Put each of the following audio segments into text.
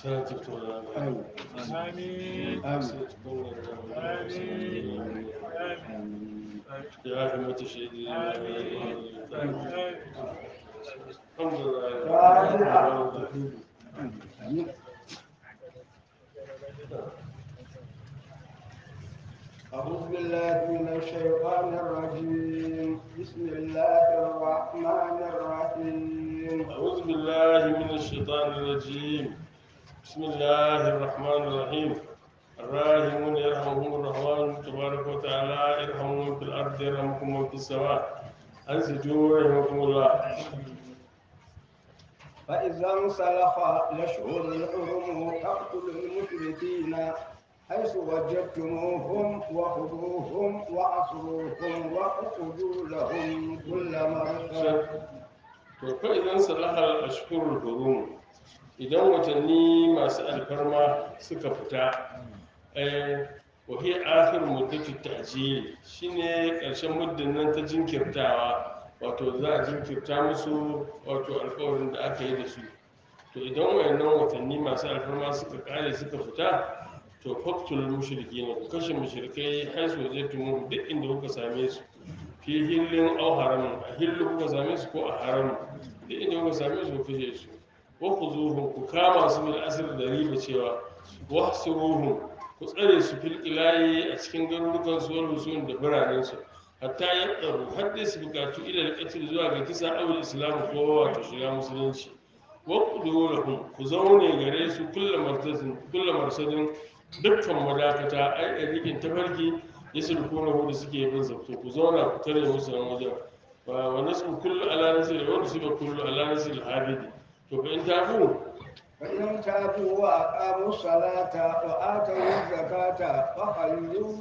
ساتك ولا آمين آمين آمين آمين يا أحمد الشهيد الحمد لله فاتحة. آمين أعوذ بالله من الشيطان الرجيم بسم الله الرحمن الرحيم أعوذ بالله من الشيطان الرجيم بسم الله الرحمن الرحيم الراحمون يرحمهم الرحمن تبارك وتعالى يرحمهم من في الأرض يرحمكم من في السماء أنسجوا رحمكم الله فإذا انسلخ الأشهر الحرم فاقتلوا المشركين حيث وجدتموهم وخذوهم وعصروهم واقعدوا لهم كل مرصد to fa idan salahar ashkurul hurum idan watanni masu alfarma suka fita eh wa hiya akhir muddati ta'jil shine karshen muddin nan ta jinkirtawa wato za a jinkirta musu wato alƙawarin da aka yi da su to idan wayannan watanni masu alfarma suka kare suka fita to faktul mushrikin ku kashe mushrikai har su waje tumu duk inda kuka same su fi hillin au haramun a hillu kuka same su ko a haramun duk inda kuka same su ku kashe su wa ku zuhun ku kama su bil asir da riba cewa wa suruhun ku tsare su fil ilayi a cikin garurukan su wal husun da biranen su hatta ya tsaro har dai su bukatu ila alqatl zuwa ga kisa awul islam ko wato shiga musulunci wa ku lahum ku zaune gare su kullu martazin kullu marsadin dukkan madakata ai ɗariƙin tafarki ya sulkuna hudu suke bin zabto ku zauna ku tare musu nan wajen wa wa nasu kullu ala nasir wa nasu kullu ala nasir habidi to fa in tafu فإن تابوا وأقاموا الصلاة وآتوا الزكاة فخلوا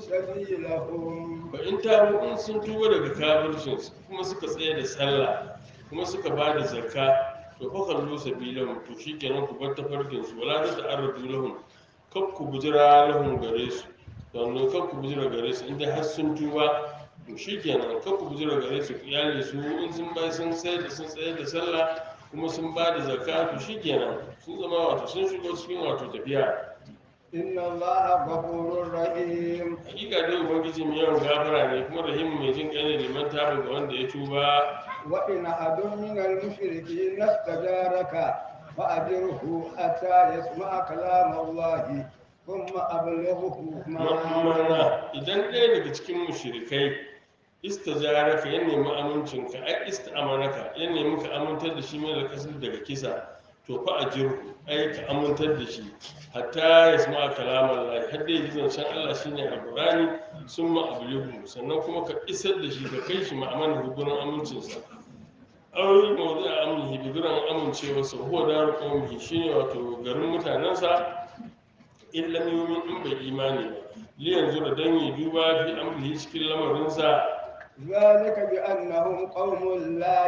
سبيلهم fa in tafu in sun tuba daga kafircin su kuma suka tsaya da sallah kuma suka ba da zakka to fa kallu sabilahum to shikenan ku bar tafarkin su wala ta ta'arradu lahum kab ku bujira lahum gare su wannan kab ku bujira gare su inda har sun tuba to shikenan kab ku bujira gare su ku iyale su in sun bai sun tsaya da sun tsaya da sallah kuma sun ba da zakka to shikenan sun zama wato sun shigo cikin wato tafiya إن الله غفور رحيم hakika dai ubangiji mai yawan gafara ne kuma rahimu mai jin kai ne liman tabi ga wanda ya tuba وإن أحد من المشركين استجارك فأجره حتى يسمع كلام الله ثم أبلغه ma'amana مأمنا idan ɗaya daga cikin mushrikai istajaraka ya nemi amincinka ai ista'amanaka ya nemi ka amintar da shi mai da kasar daga kisa to fa a jirku ai ka amintar da shi hatta ya sama kalamar lahi har da ya ji zancen Allah shine alqur'ani summa ablighu sannan kuma ka isar da shi ka kai shi ma'amana hukunan amincinsa aure mawdu a amnihi biguran amincewarsa huwa daru qaumihi shine wato garin mutanensa in lam yumin in bai imani ba li yanzu da dan yi duba fi amrihi cikin lamarinsa ذلك بأنهم قوم لا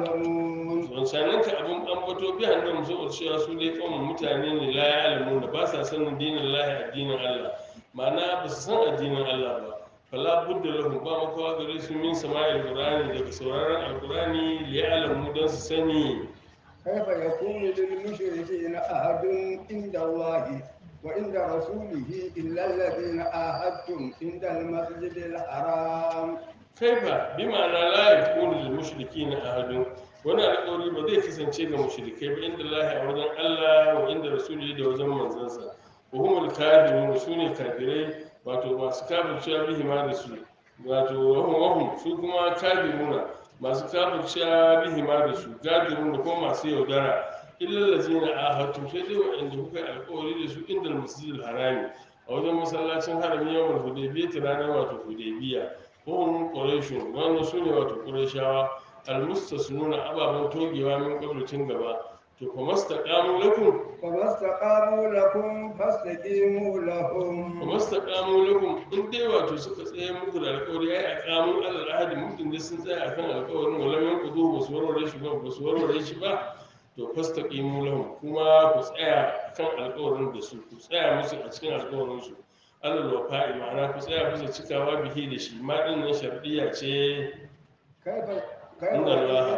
يعلمون wancanin ka abin ambato bi hannun saboda cewa su dai kawai mutane ne la ya alamu da ba sa sanin dinin lahi addinin Allah ma'ana ba su san addinin Allah ba fala budda lahum ba makawa gare su min sama'il qur'ani daga sauraron alqur'ani li ya'lamu dan su sani كيف يكون للمشركين أحد عند الله وعند رسوله إلا الذين عاهدتم عند المسجد الحرام kaifa bi ma'ana la yakunu lil mushrikeena ahadun wani alƙawari ba zai kasance ga mushrikai ba inda lahi a wajen Allah wa inda rasuli da wajen manzansa wa humul kafirun su ne kafirai wato masu kafircewa bihi ma da su wato wahum wahum su kuma kafiruna masu kafircewa bihi ma da su gadirun da kuma masu yaudara illal ladzina ahadtu sai dai wa'anda kuka yi alƙawari da su inda masjidil harami a wajen masallacin harami yawon hudaybiya ranar wato hudaybiya وهم قريش وأن سنة وتقريشاوا المستثنون أبابا توجيوا من قبل تنقبا فما استقاموا لكم فما استقاموا لكم فاستقيموا لهم فما استقاموا لكم إن دي واتو سكا تsaye muku da alƙawari ai aqamu alal ahadi mutum da sun tsaya akan alƙawarin wala min kudu ba su warware shi ba ba su warware shi ba to fastaqimu lahum kuma ku tsaya kan alƙawarin da su ku tsaya musu a cikin alƙawarin su alal wafa'i ma'ana ku tsaya bisa cikawa bihi da shi ma din nan shar'iyya ce كيف كيف inda Allah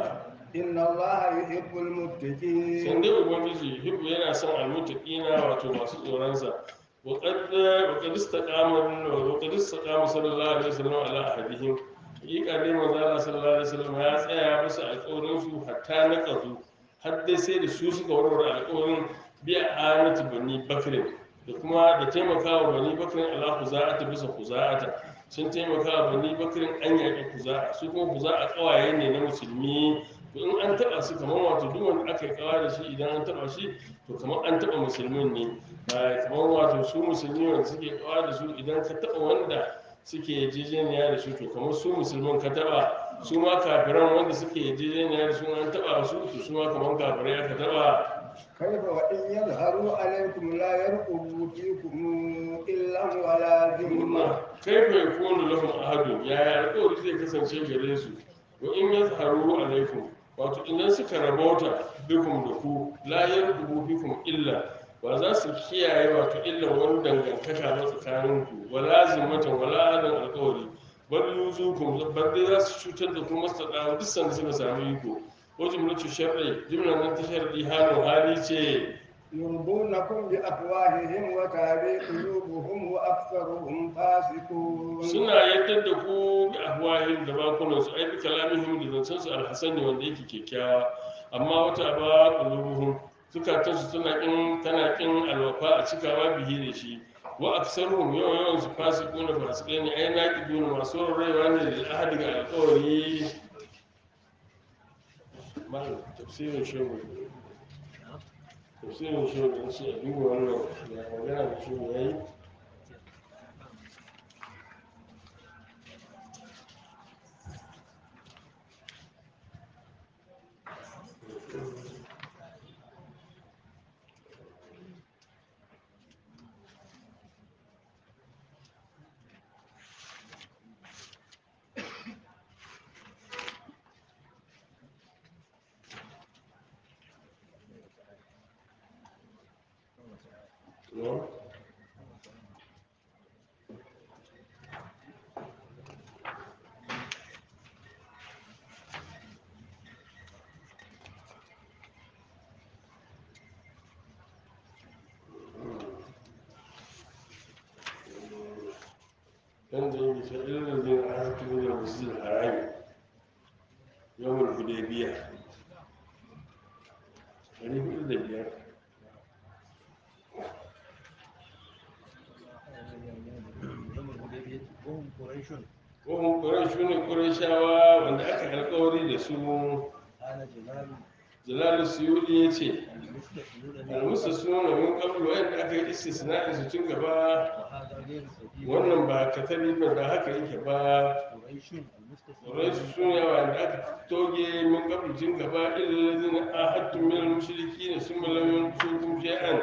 إن الله يحب المتقين san dai ubangiji hibbu yana son almutaqina wato masu tsoronsa wa qad wa qad istaqama wa qad istaqama sallallahu alaihi wasallam ala ahadihim hakika dai manzo Allah sallallahu alaihi wasallam ya tsaya musu alƙawarin su hatta na qazu har dai sai da su suka warware alƙawarin bi anati bani bakrin da kuma da taimakawa bani bakrin ala khuza'ata bisa khuza'ata sun taimakawa bani bakrin an yaƙi khuza'a su kuma khuza'a kawaye ne na musulmi to in an taba su kamar wato duk wanda aka yi kawa da shi idan an taba shi to kamar an taba musulmin ne ba kamar wato su musulmi wanda suke kawa da su idan ka taba wanda suke yarjejeniya da su to kamar su musulmin ka taba su ma kafiran wanda suke yarjejeniya da su an taba su to su ma kamar kafirai aka taba كيف وإن يظهروا عليكم لا يرقبوا فيكم إلا ولا ذمة kai fa yakunu lahum ahadun yaya alƙawari zai kasance gare su wa in yazharu alaikum wato idan suka rabauta bikum da ku la yarqubu bikum illa ba za su kiyaye wato illa wani dangantaka ba tsakanin ku wala zimmatan wala adan alƙawari bal yuzukum bal dai za su cutar da ku mastada duk sanda suka sami iko ko jumlatu sharri jumla nan ta sharri halin hali ce يرضونكم بأفواههم وتابي قلوبهم وأكثرهم فاسقون suna yadda da ku bi ahwahim da bakunan su ai bi kalamihim da zancen su alhasani wanda yake kyakkyawa amma wata ba qulubuhum zukatan su tana kin tana kin alwafa a cikawa bihi da shi wa aksaruhum yawan yawan su fasiquna fasikai ne ai naqiduna masu rayuwa ne da ahadi ga alƙawari mal tafsirin shehu tafsirin shehu da shi a duba wannan ya magana da shehu yayi No? yanda yake ta irin da a hakimin da musul harami yawon hudaybiya ɗari hudu da biyar وهم قريش Ƙohon ƙuraishu ne ƙuraishawa wanda aka alkawari da su قال جلال jalalu suyudi ya ce المستقبلون almusa suna min kablu wanda aka yi istisna'in su tun gaba وهذا غير صحيح wannan ba katari ba da haka yake ba قريش المستقبلون ƙuraishu su ne wanda aka toge min kablu tun gaba ilalazin ahadtu min al-mushriki ne sun malamin kusur shay'an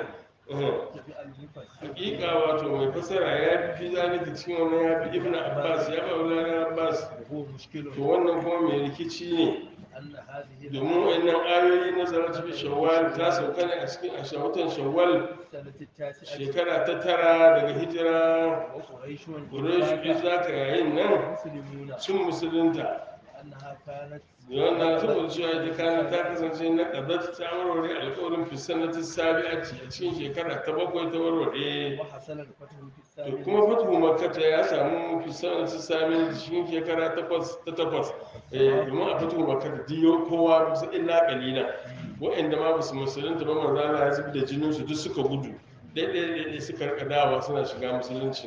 تبع المفسر hakika wato mai fasara ya fi zalika cikin wannan ya fi ibn abbas ya ba wulana abbas وهو مشكل to wannan kuma mai rikici ne أن هذه domin wannan ayoyi na zarar fi shawwal ta sauka ne a cikin a watan shawwal السنة التاسعة shekara ta tara daga hijira وقريش quraish za ka yayin nan مسلمون sun musulunta أنها كانت wannan saboda cewa ita kana ta kasance na kadat ta warware alƙawarin fi sanati sabi'ati a cikin shekara ta bakwai ta warware وحصل الفتح في to الثامنة kuma fatuhu makkata ya samu fi sanati sabi'ati cikin shekara takwas ta takwas eh domin a fatuhu makkata diyo kowa bisa illa qalila waɗanda ma basu musulunta ba manzo Allah ya zubi da jinin su duk suka gudu daidai daidai suka rika dawa suna shiga musulunci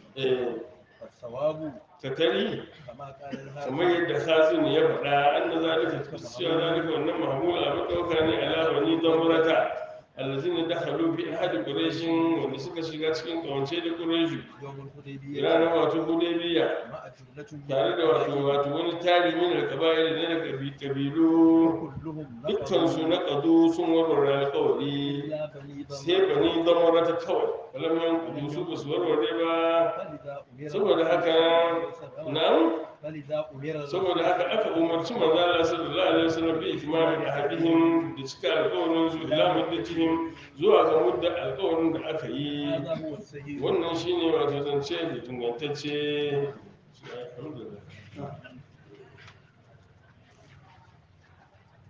eh والصواب katari كما قال kamar الهادي yadda khazin ya faɗa an da zalika cewa zalika wannan mahmula abin ɗauka ne ala bani damurata allazina dakhalu fi ahadi quraishin wanda suka shiga cikin kawance da quraishi يوم الحديبية ranar wato hudaybiya مع جملة من tare da wato القبائل wato wani tari min alqaba'il ne daga kabi- kabilu كلهم dukkan su نقضوا na qadu sun warware alƙawari إلا بني sai ضمر bani damurata kawai balam kudu su ba su warware ba فلذا أمر saboda haka nan فلذا أمر saboda haka aka umarci manzo Allah sallallahu alaihi wasallam bi itmami ahadihim da cika alƙawarin su ila muddatihim zuwa ga mudda alƙawarin da aka yi هذا هو الصحيح wannan shine wato zance da tungantacce alhamdulillah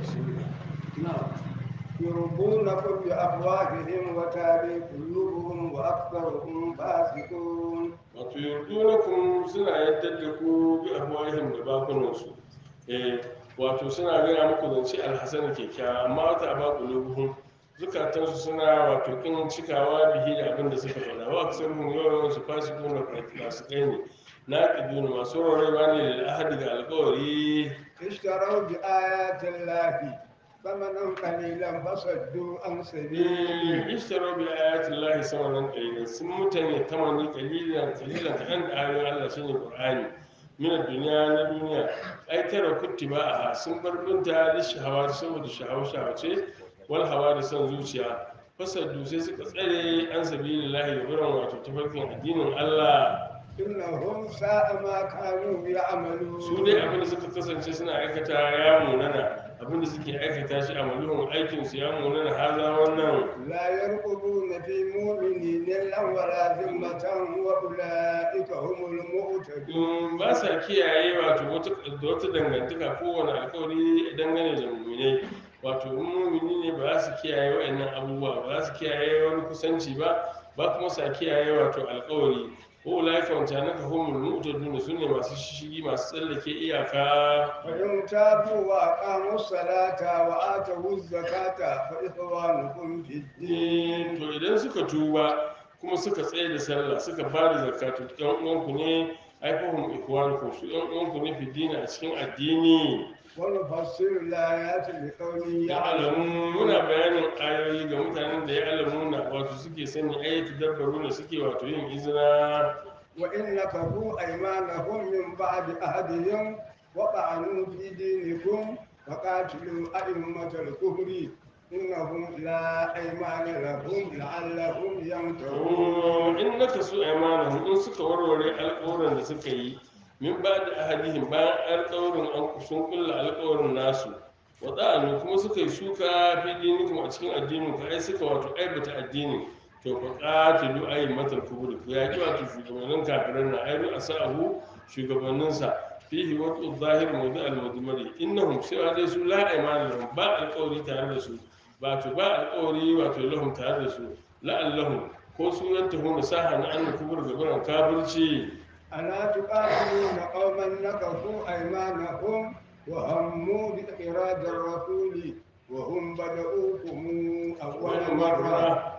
نعم يرضونكم بأفواههم وتابي قلوبهم وأكثرهم فاسقون wato yurdunakum suna yadda da ku bi afwahihim da bakunansu eh wato suna gaya muku zance alhasan kyakkyawa amma wata ba qulubuhum zukatansu suna wato kin cikawa bihi da abin da suka faɗa wa aksaruhum yawan su fasikuna masu kai ne naqiduna masu rarrewa ne da ahadi ga alƙawari اشتروا بآيات الله ثمنا قليلا فصدوا عن سبيله ishtaro bi ayatin lahi samanan qalilan sun mutane tamani qalilan qalilan kadan da ayoyin Allah shine Qur'ani min duniya na duniya ai tara kuttiba a sun bar binta da shahawa saboda shahawa shahawace wal hawa da son zuciya fasaddu sai suka tsare an sabilillahi da gurin wato tafarkin addinin Allah إنهم ساء ما كانوا يعملون su dai abin da suka kasance suna aikata ya munana abin da suke aikata shi a maluhun aikinsu ya munana haza wannan لا يرقبون في مؤمنين إلا ولا ذمة وأولئك هم المعتدون in ba sa kiyaye wato wata da wata dangantaka kowane alkawari dangane da muminai wato in mumini ne ba za su kiyaye wa'annan abubuwa ba za su kiyaye wani kusanci ba ba kuma sa kiyaye wato alkawari ko laika wancan naka humul mu'tadun su ne masu shishigi masu tsallake iyaka فإن تابوا وأقاموا الصلاة وآتوا الزكاة فإخوانكم في الدين Eh, to idan suka tuba kuma suka tsaye da sallah suka ba da zakatu ɗan uwanku ne aifahum ikwanukum su ɗan uwanku ne fi dini a cikin addini ونفسر الآيات لقوم ya alamu يعلمون muna bayanin ayoyi ga mutanen da ya alamuna wato suke sani ayyuka dabbaru da suke wato yin izina وإن نكثوا أيمانهم من بعد عهدهم وطعنوا في دينكم فقاتلوا أئمة الكفر إنهم لا أيمان لهم لعلهم ينتهون in naka su imanin in suka warware alƙawarin da suka yi min ba da ahadihim bayan alƙawarin an sun kulla alƙawarin nasu wada'anu kuma suka yi suka fi dinikum a cikin addinin ka ai suka wato aibata addinin to fa qatilu aymatal kubur ku yaki wato shugabannin kafiran na ayru asahu shugabanninsa fihi waqtu zahir mawdu al mudmari innahum sai dai su la aymana lahum ba alƙawari tare da su ba to ba alƙawari wato lahum tare da su la'allahum ko su yantahu nasaha na annu kubur gaban kafirci ألا تقاتلون قوما نكثوا أيمانهم وهموا بإخراج الرسول وهم بدؤوكم أول wani مرة marra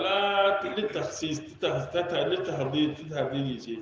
ala littafsis littafdiri ce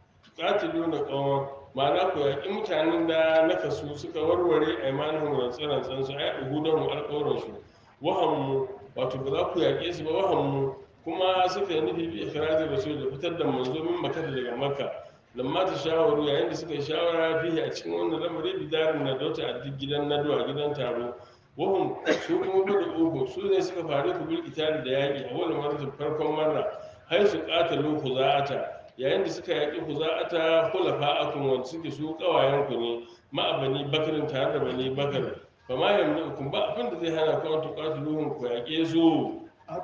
katilu na kawon ma'ana ku yaƙi mutanen da na kasu suka warware a imanin rantsan su ai uhudan alƙawarinsu wahammu wato ba za ku yaƙe su ba wahammu kuma suka yi nufi bi ikirajin rasul da fitar da manzo min makka daga makka lamma ta shawaru yayin da suka yi shawara fihi a cikin wannan lamari bidarin na dauta a duk gidan naduwa gidan taro wahum su kuma bada uku su ne suka faru ku bil itali da yaƙi a wani maratin farkon marra har su ƙatalu huza'ata yayin da suka yaƙi huza'ata hulafa akun wanda suke su ƙawayen ku ne ma'abani bakarin tare da bani bakar fa ma yamna kun ba abin da zai hana ku an tuqatiluhum ku yaƙe su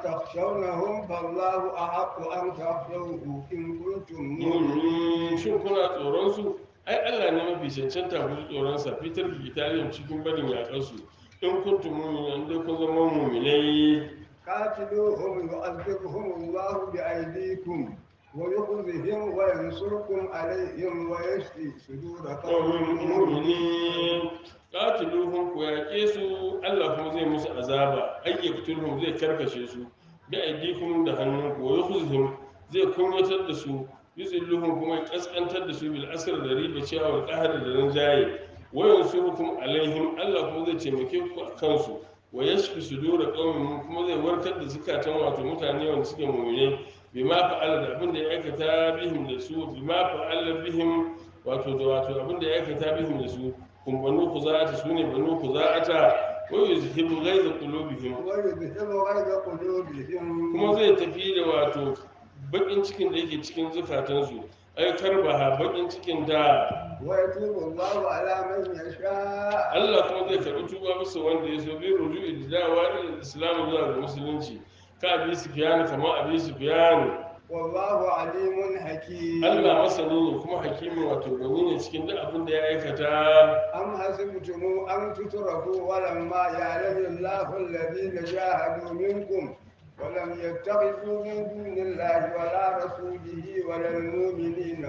أتخشونهم فالله أحق أن تخشوه إن كنتم مؤمنين Mm, shin kuna tsoron su ai Allah ne mafi cancanta ku ji tsoron sa fitar da italiyam cikin barin yaƙar su in kuntum mu'minin dai kun zama mu'minai قاتلوهم يعذبهم الله بأيديكم ويخزهم وينصركم عليهم ويشفي صدور قوم ƙaunin مؤمنين mu'minin qatiluhum ku yaƙe su Allah kuma zai musu azaba ayyuktulhum zai karkashe su bi aidikum da hannunku wa yukhzihim zai kunyatar da su yuzilluhum kuma ya kaskantar da su bil asr da riba cewa wal qahr da rinjaye wa yansurukum alaihim Allah kuma zai taimake ku a kansu wa yashfi sudura qaumin kuma zai warkar da zukatan wato mutane wanda suke mu'mine bima fa'ala da abin da ya aikata bihim da su bima fa'ala bihim wato da wato abin da ya aikata bihim da su kun banu khuza'ata sune banu khuza'ata wa yuzhibu ghaiza qulubihim ويذهب غيظ قلوبهم kuma zai tafi da wato bakin cikin da yake cikin zukatansu ai karbaha bakin cikin da ويتوب الله على من يشاء Allah kuma zai karɓi tuba musu wanda ya so bi ruju'i da dawa da islam zuwa ga musulunci ka abi sufyan kama abi sufyan والله عليم حكيم Allah masani ne kuma hakimin wato gwani ne cikin duk abin da ya aikata أم حسبتم أن تتركوا ولما يعلم الله الذين جاهدوا منكم ولم يتخذوا من دون الله ولا رسوله ولا المؤمنين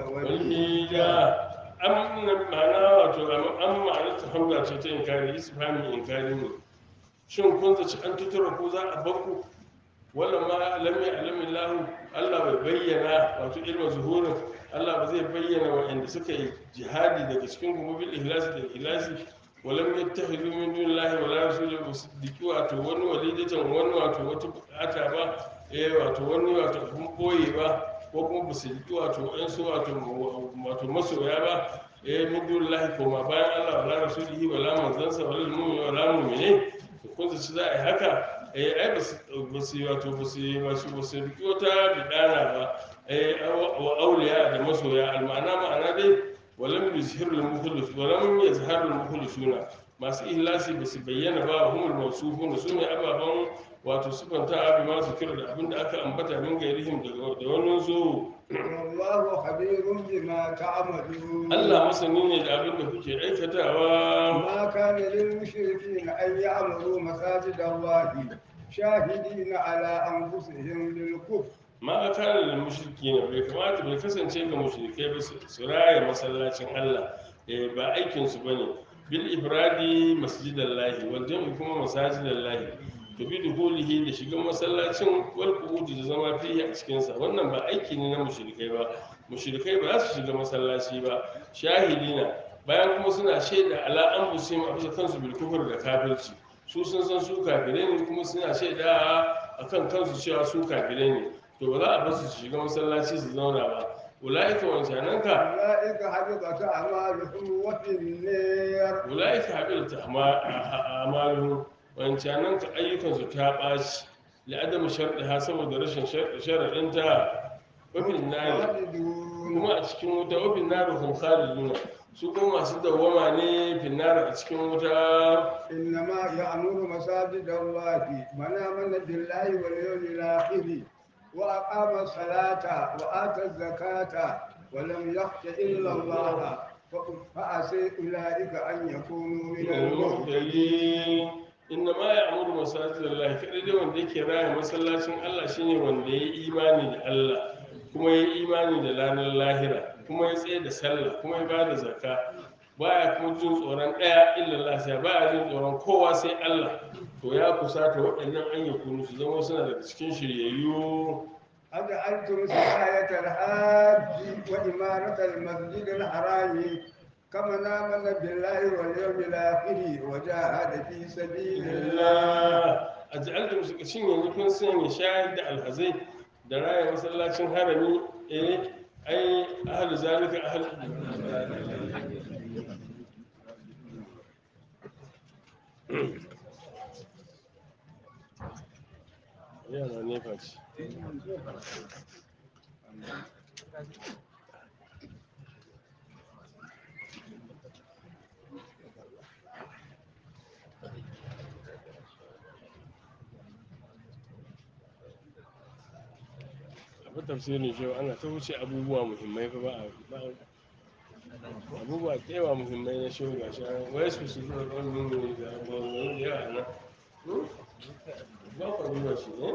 وليجا walhija an ma'ana wato an ma'ana ta hamza ce ta inkari isfami inkari ne shin kun zaci an tutura ko za a bakku wala ma lam ya'lamu lahu Allah bai bayyana wato ilmin zuhurin Allah ba zai bayyana waɗanda suka yi jihadi daga cikin kuma bil ihlasi da ikhlasi walam yattakhidhu min dunillahi wala rasulihi musaddiqi wato wani walidatan wani wato wata bukata ba eh wato wani wato abun boye ba ko kuma ba su yi wato ɗan su wato wato masoya ba eh min dunillahi ko ma bayan Allah wala rasulihi wala manzansa wala mu'mini wala mu'mini ko su ci za a yi haka eh ai ba su ba su wato ba su ba su ba su riki wata bidana ba eh wa auliya da masoya almana ma'ana dai walam yuzhiru al-mukhlis walam yazharu al-mukhlisuna masu ihlasi ba su bayyana ba humul mawsufun su ne ababan wato sifanta abi ma su kira da abinda aka ambata min gairihim daga da wani zo والله خبير بما تعملون Allah masani ne da abinda kuke aikatawa ما كان للمشركين أن يعمروا مساجد الله شاهدين على أنفسهم بالكفر ma kana da mushriki ne bai kamata bai kasance ga mushrikai ba su su raya masallacin Allah eh ba aikin su bane bil ifradi masjidallahi wal jam'i kuma masajidallahi to bi duhulihi da shigan masallacin wal qu'udi da zama fihi a cikin sa wannan ba aiki ne na mushrikai ba mushrikai ba za su shiga masallaci ba shahidina bayan kuma suna shaida ala anfusihim a bisa kansu bil kufr da kafirci su sun san su kafirai ne kuma suna shaida akan kansu cewa su kafirai ne to ba za a basu su shiga masallaci su zauna ba ula'ika wancananka أولئك حبطت أعمالهم وفي النار ula'ika haɓilta amalu wancananka ayyukansu ta ɓaci la'adamu sharɗiha saboda rashin sharaɗinta wafin nari خالدون kuma a cikin wuta wafin nari kun khaliduna su kuma masu dawwama ne fin nari a cikin wuta إنما يأمر مساجد الله من آمن بالله واليوم الآخر وأقام الصلاة وآتى الزكاة ولم يخش إلا الله فعسى أولئك أن يكونوا من المهتدين المهتدين inna ma ya amuru masajid Allah kadai dai wanda yake raya masallacin Allah shine wanda ya yi imani da Allah kuma ya yi imani da ranar lahira kuma ya tsaye da sallah kuma ya bada zakka baya kuma jin tsoron ɗaya illallah sai baya jin tsoron kowa sai Allah to ya kusata waɗannan an yi kunu su zama suna daga cikin shiryayyu أجعلتم سقاية الحاج وإمارة المسجد الحرام كمن آمن بالله واليوم الآخر وجاهد في سبيل الله Allah a ja'altum suka cin yanzu kun sanya shahid da alhazai da raya masallacin harami eh ai ahlu zalika ahlu yana ne faci abin tafsirin shi ana ta wuce abubuwa muhimmai fa ba a ba a- abubuwa da yawa muhimmai na shi ga shi an wai su su zuwa ɗan nuna da abubuwan da yawa na Hmm? ba ku duba shi ne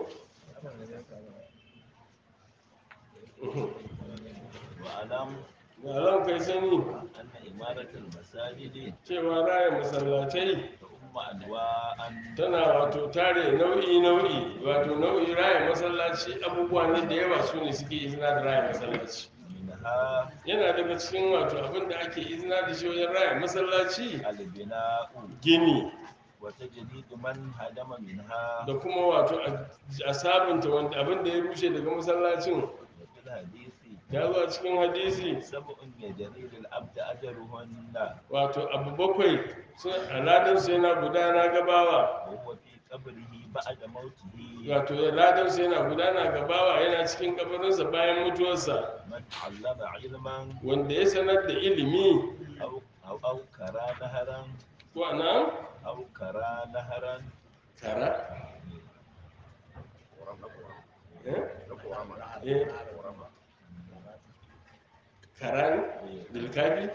واعلم ba zan kai sani أن إمارة المساجد cewa raya masallatai تؤم أنواعا tana wato tare nau'i nau'i wato nau'i raya masallaci abubuwa ne da yawa su ne suke izina da raya masallaci منها yana daga cikin wato abin da ake izina da shi wajen raya masallaci البناء gini وتجديد من هدم منها da kuma wato a- a sabunta wanda abin da ya rushe daga masallacin وفي الحديث ya zo a cikin hadisi سبع يجري للعبد أجرهن wato abu bakwai sun aladansu yana gudana gabawa وهو في قبره بعد موته wato ladansu yana gudana gabawa yana cikin kabarinsa bayan mutuwarsa من علم علما wanda ya sanar da ilimi أو أو أو كرى نهرا ko anan أو كرى نهرا kara eh? eh karani bilkafi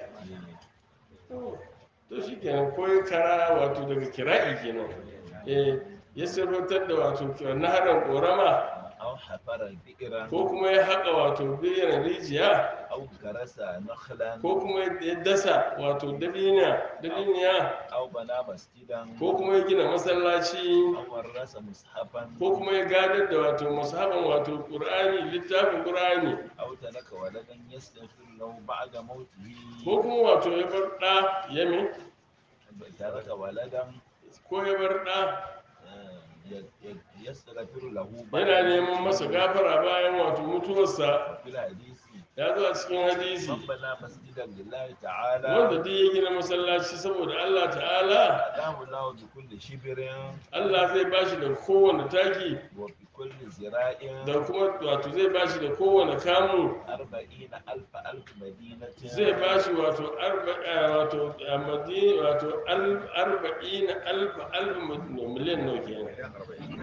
to shi kenan koyi kara wato daga kira'i kenan eh ya sarautar da wato naharan korama أو حفر بئرا ko kuma ya haƙa wato biyan rijiya أو غرس نخلا ko kuma ya dasa wato dabiniya dabiniya أو بنى مسجدا ko kuma ya gina masallaci أو ورث مصحفا ko kuma ya gadar da wato musahaban wato qur'ani littafin qur'ani أو ترك ولدا يستغفر له بعد موته ko kuma wato ya bar ɗa ya me ترك ولدا ko ya bar ɗa آه، ي- ي- يستغفر له yana neman masa gafara bayan wato mutuwarsa في الحديث ya zo a cikin hadisi من بنى مسجدا لله تعالى wanda duk ya gina masallaci saboda Allah ta'ala أدام الله بكل شبر Allah zai bashi da kowane taki وبكل زراع da kuma wato zai bashi da kowane kamu أربعين ألف ألف مدينة zai bashi wato arba'a wato a madi wato al- arba'in alf alf miliyan nawa kenan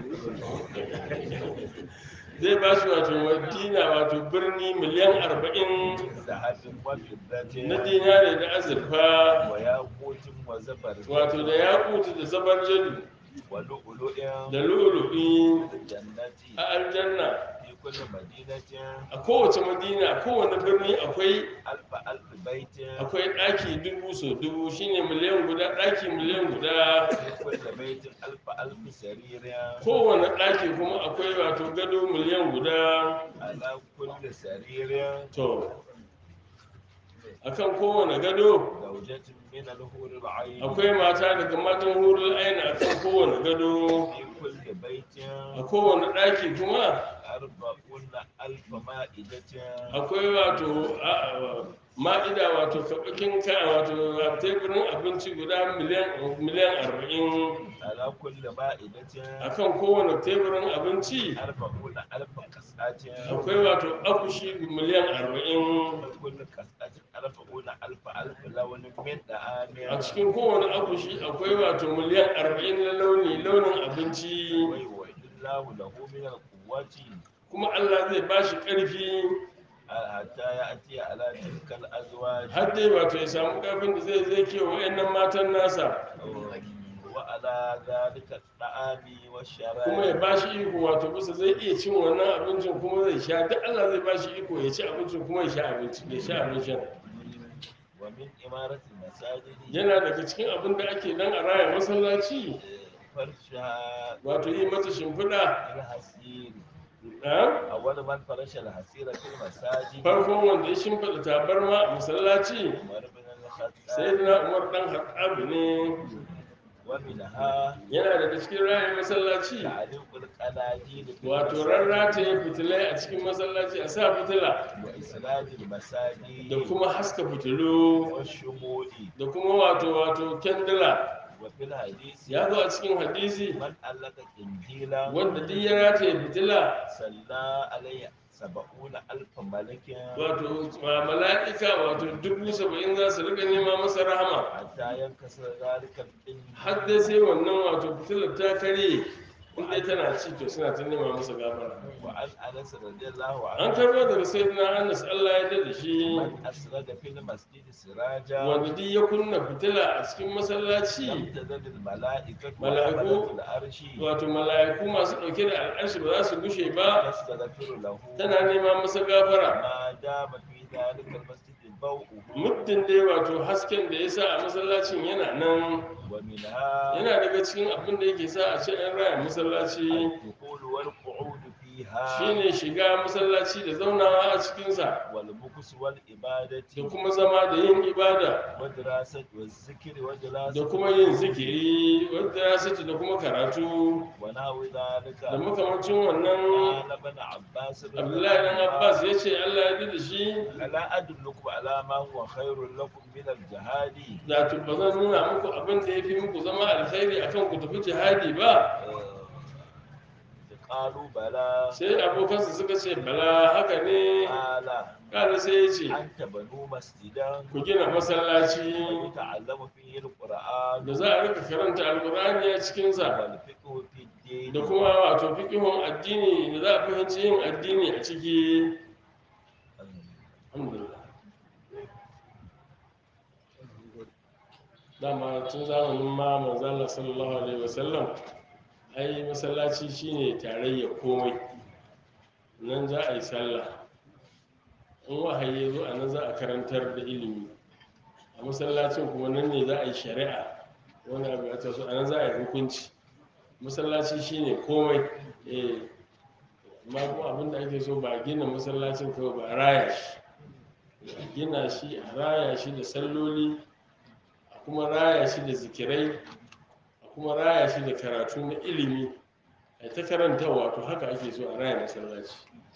zai bashi wato madina wato birni miliyan arba'in ذهب وفضة na dinare da azurfa وياقوت وزبرجد wato da yakutu da zabar jadu ولؤلؤ da lu'ulu'i في الجنة a aljanna في كل مدينة a kowace madina a kowane birni akwai ألف ألف بيت akwai ɗaki dubu so dubu shine miliyan guda ɗaki miliyan guda في كل بيت ألف ألف سرير kowane ɗaki kuma akwai wato gado miliyan guda على كل سرير to akan kowane gado زوجة من الحور العين akwai mata daga matan hurul aina akan kowane gado في كل بيت a kowane ɗaki kuma أربعون ألف مائدة akwai wato a- a- ma'ida wato kaɓakin ka wato a teburin abinci guda miliyan miliyan arba'in على كل مائدة akan kowane teburin abinci أربعون ألف قصعة akwai wato akushi miliyan arba'in كل قصعة أربعون ألف ألف لون من a دعام cikin kowane akushi akwai wato miliyan arba'in na launi launin abinci ويوعد الله له من القوة kuma allah zai ba shi ƙarfi حتى يأتي على تلك الأزواج har dai wato ya samu ƙarfin da zai zai kewa wa'annan matan nasa وعلى ذلك الطعام kuma ya والشراب ba shi iko wato bisa zai iya cin wannan abincin kuma zai sha duk allah zai ba shi iko ya ci abincin kuma ya sha abinci ya sha abincin ومن إمارة المساجد yana daga cikin abin da ake dan a raya masallaci فرشها wato yi mata shimfiɗa الحسير a أول من فرش الحسير في المساجد farkon wanda ya shimfiɗa tabarma a masallaci عمر بن sai الخطاب na umar dan haɗabu ne ومنها yana daga cikin raya masallaci تعليق القناديل في wato المساجد rarrata ya fitilai a cikin masallaci a sa fitila وإسناد المساجد da kuma haska fitilu والشموع da kuma wato wato kendila وفي الحديث ya zo a cikin hadisi من علق قنديلا wanda duk ya rataye fitila صلى عليه سبعون ألف ملك wato ma- mala'ika wato dubu saba'in za su rika nema masa rahama حتى ينكسر ذلك القنديل har dai sai wannan wato fitilar ta karye in dai tana ci to suna ta nema masa gafara وعن أنس رضي الله an عنه karbo daga sayyidina anas Allah ya dade shi من أسرد في المسجد سراجا wanda duk ya kunna fitila a cikin masallaci لم تزل الملائكة ملائكة وحملة العرش wato mala'iku masu ɗauke da al'arshi ba za su gushe ba تستغفر له tana nema masa gafara ما دام في ذلك المسجد ضوءه muddin dai wato hasken da ya sa a masallacin yana nan ومنها yana daga cikin abin da yake sa a ce an raya masallaci الدخول والقعود فيها shine shiga masallaci da zaunawa a cikinsa والمكس والإبادة da kuma zama da yin ibada ودراسة والذكر da ودراسة kuma yin zikiri wadda ya sace da kuma karatu ونحو ذلك da makamancin wannan قال ابن عباس رضي abdullahi dan الله عنه abbas ya ce allah ya da shi ألا أدلكم على ما هو خير لكم من الجهاد da ba zan nuna muku abin da ya fi muku zama alkhairi akan ku tafi jihadi ba آه، قالوا بلى sai abokansa suka ce bala haka ne قال kada sai ya ce أن تبنوا مسجدا ku gina masallaci ويتعلم فيه القرآن da za a rika karanta alkur'ani a cikinsa والفقه في الدين da kuma wato fikihun addini da za a fahimci yin addini a ciki alhamdulillah dama tun zamanin ma manzala sallallahu alaihi wasallam ai masallaci shine tarayya komai nan za a yi sallah in wahayi ya zo a nan za a karantar da ilimi a masallacin kuma nan ne za a yi shari'a wani abu ya taso a nan za a yi hukunci masallaci shine komai eh amma kuma abin da ake so ba gina masallacin kawai ba a raya shi a gina shi a raya shi da salloli a kuma raya shi da zikirai a kuma raya shi da karatu na ilimi a ta karantawa to haka ake so a raya masallaci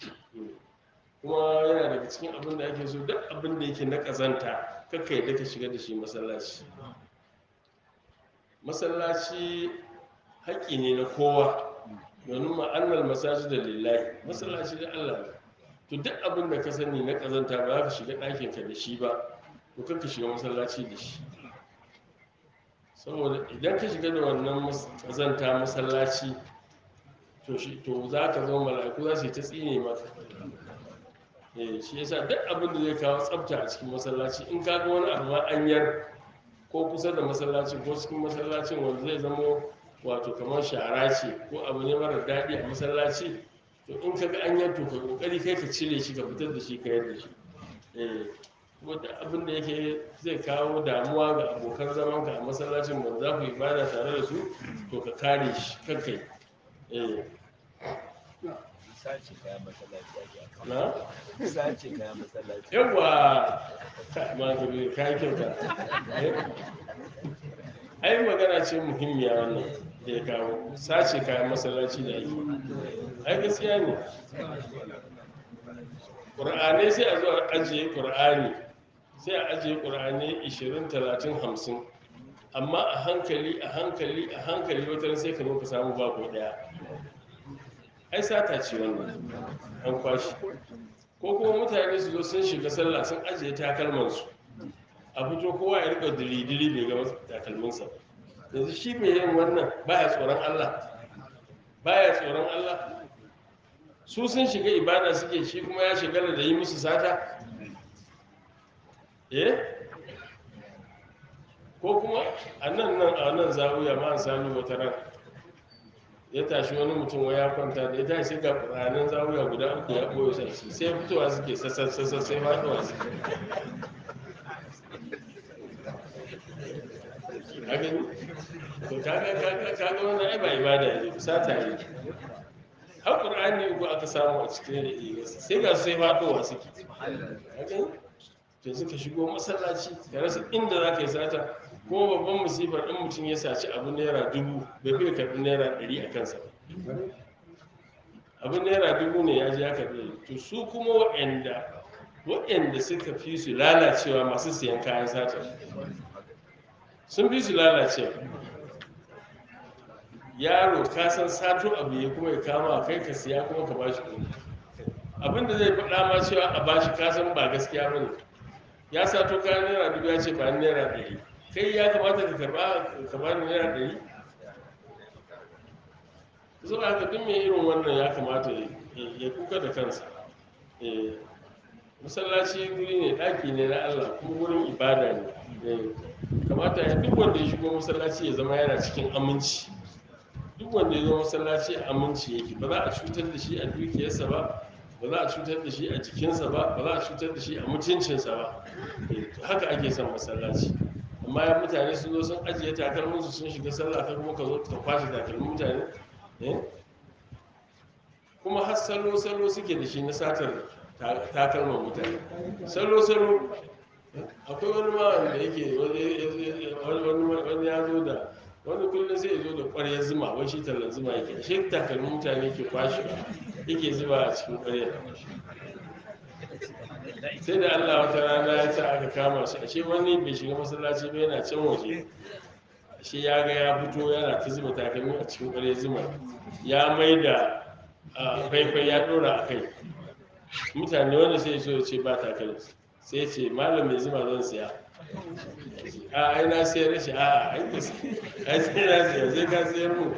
kuma yana daga cikin abin da ake so duk abin da yake na ƙazanta kakka yadda ka shiga da shi masallaci masallaci haƙƙi ne na kowa domin ma'annar masaji da lillahi masallaci da allah ne to duk abin da ka sani na ƙazanta ba za ka shiga ɗakinka da shi ba to kakka shiga masallaci da shi saboda idan ka shiga da wannan mas- ƙazanta masallaci to shi to za ka zama mala'iku za su yi ta tsine maka eh shi yasa duk abin da zai kawo tsafta a cikin masallaci in ka ga wani abu ma an yar ko kusa da masallacin ko cikin masallacin wanda zai zama wato kamar shara ce ko abu ne mara daɗi a masallaci to in ka ga an yar to ka kokari kai ka cire shi ka fitar da shi ka yar da shi eh kuma duk abin da yake zai kawo damuwa ga abokan zamanka a masallacin wanda za ku ibada tare da su to ka kare shi kankai eh sace kayan masallaci ake a na kan sace kayan masallaci yawa ma ka bi ka yi kyauta Eh? ai magana ce muhimmiya wannan da ya kawo sace kayan masallaci da ake ai gaskiya ne ƙur'anai sai a zo a ajiye ƙur'ani sai a ajiye ƙur'anai 20 30 50 amma a hankali a hankali a hankali wata sai ka zo ka samu bako ɗaya ai sata ce wannan an kwashi ko kuma mutane su zo sun shiga sallah sun ajiye takalmansu a fito kowa ya rika dili-dili bai ga takalminsa ba. yanzu shi mai yin wannan baya tsoron Allah baya tsoron Allah su sun shiga ibada suke shi kuma ya shigala da yi musu sata eh ko kuma a nan nan a nan zawiya ma an sami wata ran ya tashi wani mutum wai ya kwanta da ya tashi sai ga ƙuranin zawiya guda uku ya ɓoye shi sai fitowa suke sassan sassan sai faɗuwa su a gani to kaga kaga kaga wannan ai ba ibada ne sata ne har ƙur'ani uku aka samu a cikin da sai ga su sai faɗuwa suke a gani to suka shigo masallaci ka rasa inda za ka yi sata kuma babban musifar in mutum ya saci abu naira dubu bai fi karɓi naira ɗari a kansa ba abin naira dubu ne ya ji ya karɓi to su kuma waɗanda waɗanda suka fi su lalacewa masu siyan kayan sata sun fi su lalacewa yaro ka san sato abu ya kuma ya kama kai ka siya kuma ka bashi kuɗi abin da zai faɗa ma cewa a bashi ka san ba gaskiya ba ne ya sato kayan naira dubu ya ce ba ni naira ɗari kai ya kamata ka karɓa ka ba ni naira ɗari zuwa haka duk mai irin wannan ya kamata ya- ya kuka da kansa Eh, masallaci guri ne ɗaki ne na allah kuma wurin ibada ne Eh, kamata ya duk wanda ya shigo masallaci ya zama yana cikin aminci duk wanda ya zo masallaci a aminci yake ba za a cutar da shi a dukiyarsa ba ba za a cutar da shi a jikinsa ba ba za a cutar da shi a mutuncinsa ba Eh, to haka ake son masallaci amma ya mutane sun zo sun ajiye takalminsu sun shiga sallah kai kuma ka zo ka kwashe takalmin mutane eh? kuma har salo-salo suke da shi na satar ta- takalman mutane salo-salo akwai wani ma wanda yake wani- wani wani ya zo da wani kullum sai ya zo da ƙwaryar zuma wai shi tallan zuma yake shi takalmin mutane ke kwashe yake zuba a cikin ƙwaryar sai da allah wata rana ya sa aka kama shi ashe wani bai shiga masallaci ba yana can waje ashe ya ga ya fito yana ta zuba takalmi a cikin ƙwaryar zuma ya mai da a, faifai ya ɗora a kai mutane wanda sai so ya ce ba takalmi sai ya ce malam mai zuma zan siya a ai na siyar da shi a ai ka sai ai sai na siya sai ka siyar mu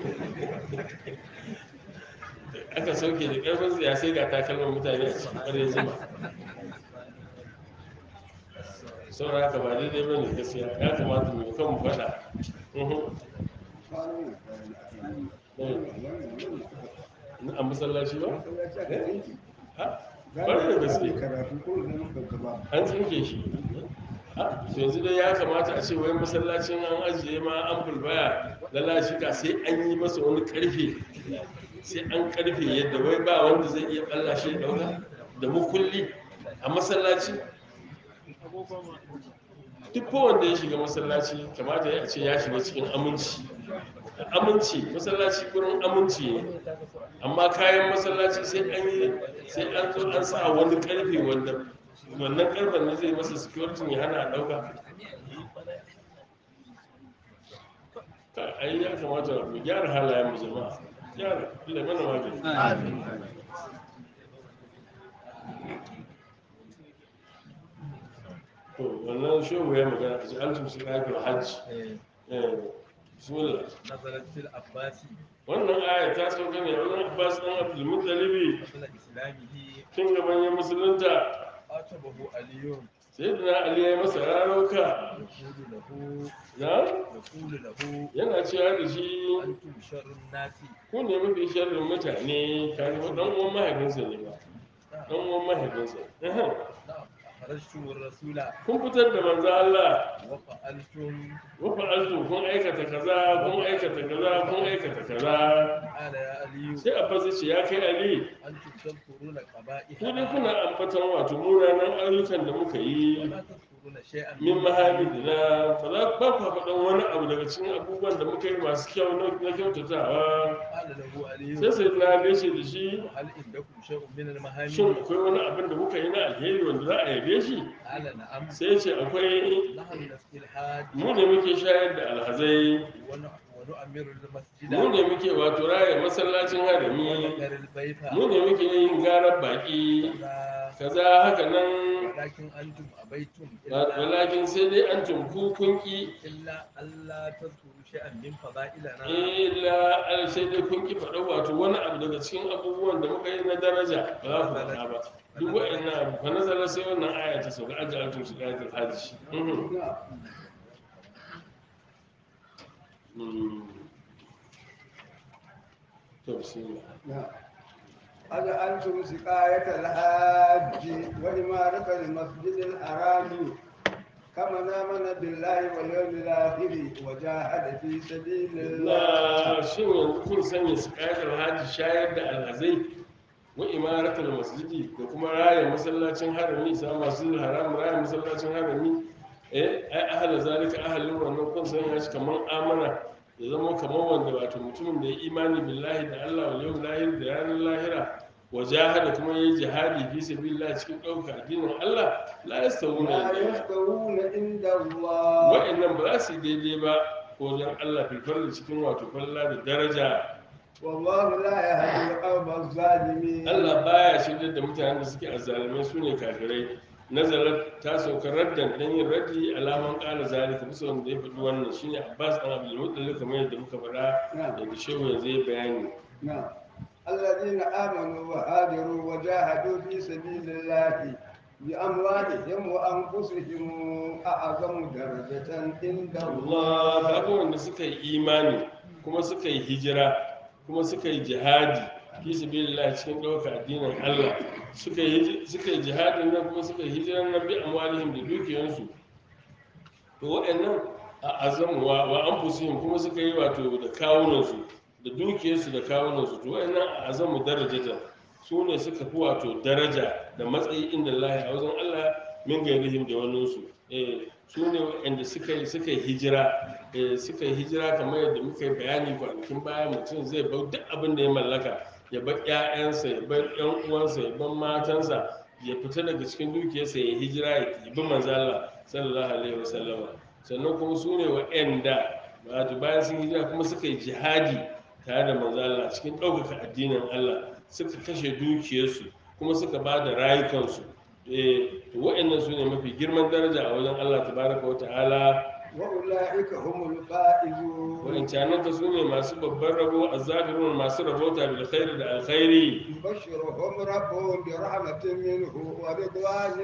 aka sauke da ƙarfin siya sai ga takalman mutane a cikin ƙwaryar zuma saboda haka ba daidai ba ne gaskiya ya kamata mu kan mu faɗa Mhm. a masallaci ba ha bari da gaske karatu ko da muka gaba an tsinke shi ha to yanzu dai ya kamata a ce wai masallacin an ajiye ma an bulbaya lalashika sai an yi masa wani karfe sai an karfe yadda wai ba wanda zai iya balla shi ya dauka da mukulli a masallaci duk wanda ya shiga masallaci kamata ya ce ya shiga cikin aminci aminci masallaci gurin aminci ne amma kayan masallaci sai an yi sai an zo an sa wani karfe wanda wannan karfen ne zai masa security ya hana a dauka Ka- ai ya kamata mu gyara halayen mu jama'a gyara Allah mana magani to wannan shehu ya magana a ji altum su kafin hajji eh bismillah نزلت في العباس wannan aya ta sauka ne wannan abbas dan abdul muttalibi قبل إسلامه tun gaban ya musulunta عاتبه علي sai da na ali ya masa rarauka يقول له na يقول له yana cewa da shi أنتم شر الناس ku ne mafi sharrin mutane kare ko dan uwan mahaifinsa ne ba dan uwan mahaifinsa Ehem. نعم أخرجتم الرسول kun fitar da manzo Allah وفعلتم wa fa'altu kun aikata kaza kun aikata kaza kun aikata kaza قال يا علي sai abbas ya ce ya kai ali أنتم تذكرون قبائح ku ne kuna ambaton wato munanan ayyukan da muka yi ولا تذكرون شيئا min mahamidina fa za ba ku faɗan wani abu daga cikin abubuwan da muka yi masu kyau na na kyautatawa قال له علي sai sai na gaishe da shi هل عندكم شيء من shin المهام akwai wani abin da muka yi na alheri wanda za a yabe shi قال نعم sai ya ce akwai نحن نسقي الحاج mu ne muke shayar da alhazai ون- ونؤمر المسجد mu ne muke wato raya masallacin harami ونقر البيت mu ne muke yin garar baki كذا kaza haka nan ولكن أنتم أبيتم إلا, walakin sai dai an tumku kunki إلا ألا تذكروا شيئا من فضائلنا illa al sai dai kun ki faɗa wato wani abu daga cikin abubuwan da muka yi na daraja ba za ku faɗa ba duk wa'annan abu fa nazara sai wannan aya ta sauka ajal altum su ayatul hajj Mhm. Mm. to bismillah أجعلتم سقاية الحاج وإمارة المسجد الحرام كمن آمن بالله واليوم الآخر وجاهد في سبيل الله na shin yanzu kun sanya su ƙayatar hajji shayar da alhazai wa imaratul masjidi da kuma raya masallacin harami sa masu haram raya masallacin harami eh ai ahala zalika ahalin wannan kun sanya shi kamar amana ya zama kamar wanda wato mutumin da ya imani billahi da Allah wal yawmil akhir da ranar lahira wa jahada kuma yayi jihadi fi sabilillah cikin ɗaukar addinin Allah la yastawuna لا inda Allah. يستوون عند الله wa'annan ba za su yi daidai ba ko don Allah filfar da cikin wato falla da daraja والله لا يهدي القوم الظالمين Allah baya shirya da mutanen da suke azzalumai su ne kafirai nazarar ta sauka raddan dan yin raddi alaman ƙara zalika bisa wanda ya faɗi wannan shine Abbas dan Abdul Muttalib kamar yadda muka faɗa da shehu yanzu ya bayani نعم الذين آمنوا وهاجروا وجاهدوا في سبيل الله بأموالهم وأنفسهم أعظم درجة عند Allah الله kaga wanda suka yi imani kuma suka yi hijira kuma suka yi jihadi fi sabilillah cikin ɗaukar addinin Allah suka yi suka yi jihadin nan kuma suka yi hijiran nan bi amwalihim da dukiyansu to waɗannan a azamu wa wa anfusihim kuma suka yi wato da kawunansu da dukiyarsu da kawunansu to waɗannan a azamu darajatan su ne suka fi wato daraja da matsayi inda Allah a wajen Allah min gairihim da waninsu eh su ne waɗanda suka yi suka yi hijira eh suka yi hijira kamar yadda muka yi bayani kwanakin baya mutum zai bar duk abin da ya mallaka ya bar ƴaƴansa ya bar ƴan uwansa ya bar matansa ya fita daga cikin dukiyarsa ya hijira ya bi manzo Allah sallallahu alaihi wasallam sannan kuma su ne waɗanda wato bayan sun hijira kuma suka yi jihadi tare da manzo Allah cikin ɗaukaka addinin Allah suka kashe dukiyarsu kuma suka ba da rayukansu eh to waɗannan su ne mafi girman daraja a wajen Allah tabaraka wa ta'ala وأولئك هم الفائزون wa'incanan ka su ne masu babban rabo a zafirun masu rabota bil khairi da alkhairi يبشرهم ربهم برحمة منه ورضوان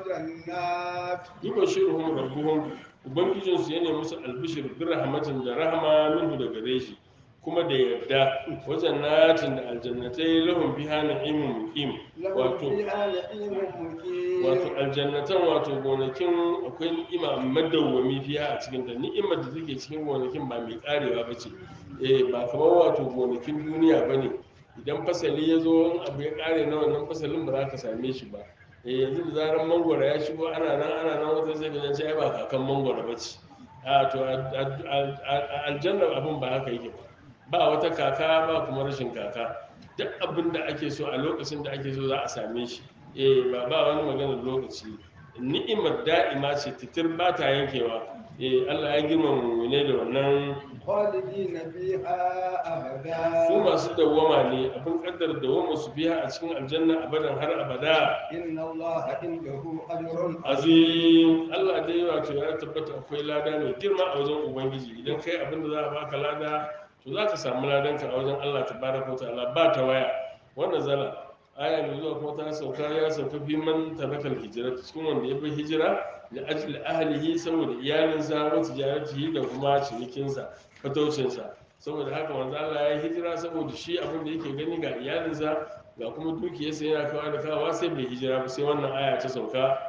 وجنات yubashiruhum rabbuhum ubangijin su yana musu albishir bi rahmatin da rahama minhu da gare shi kuma da yarda wajen natin da aljannatai lahum biha na'imun muqim لهم wato فيها نعيم مقيم wato aljannatan wato gonakin akwai ni'ima madawwami fiha a cikin ta ni'imar da take cikin gonakin ba mai karewa ba ce eh ba kamar wato gonakin duniya ba ne idan fasali ya zo in abu ya kare na wannan fasalin ba za ka same shi ba eh yanzu da zarar mangwara ya shigo ana nan ana nan wata sai ka ce ai ba kakan mangwara ba ce a to a- a- a- a- aljanna abin ba haka yake ba ba wata kaka ba kuma rashin kaka duk abin da ake so a lokacin da ake so za a same shi eh ba ba wani maganar lokaci ni'imar da'ima ce titir ba ta yankewa eh Allah ya girmama mu'mine da wannan خالدين فيها su أبدا masu dawwama ne abin kaddar dawwama su biya a cikin aljanna abadan har abada إن الله عنده أجر azim Allah dai wato ya tabbata akwai lada mai girma a wajen ubangiji idan kai abin da za a baka lada to za ka samu ladanka a wajen Allah tabaraka wa ta'ala ba ta waya wannan zala aya mai zuwa kuma ta sauka ya sauka fi man tarakal hijira cikin wanda ya bi hijira da ajli ahlihi saboda iyalinsa wa tijaratihi da kuma cinikinsa fataucinsa saboda haka manzo Allah ya yi hijira saboda shi abin da yake gani ga iyalinsa ga kuma dukiyarsa yana kawo da kawa sai bai hijira ba sai wannan aya ta sauka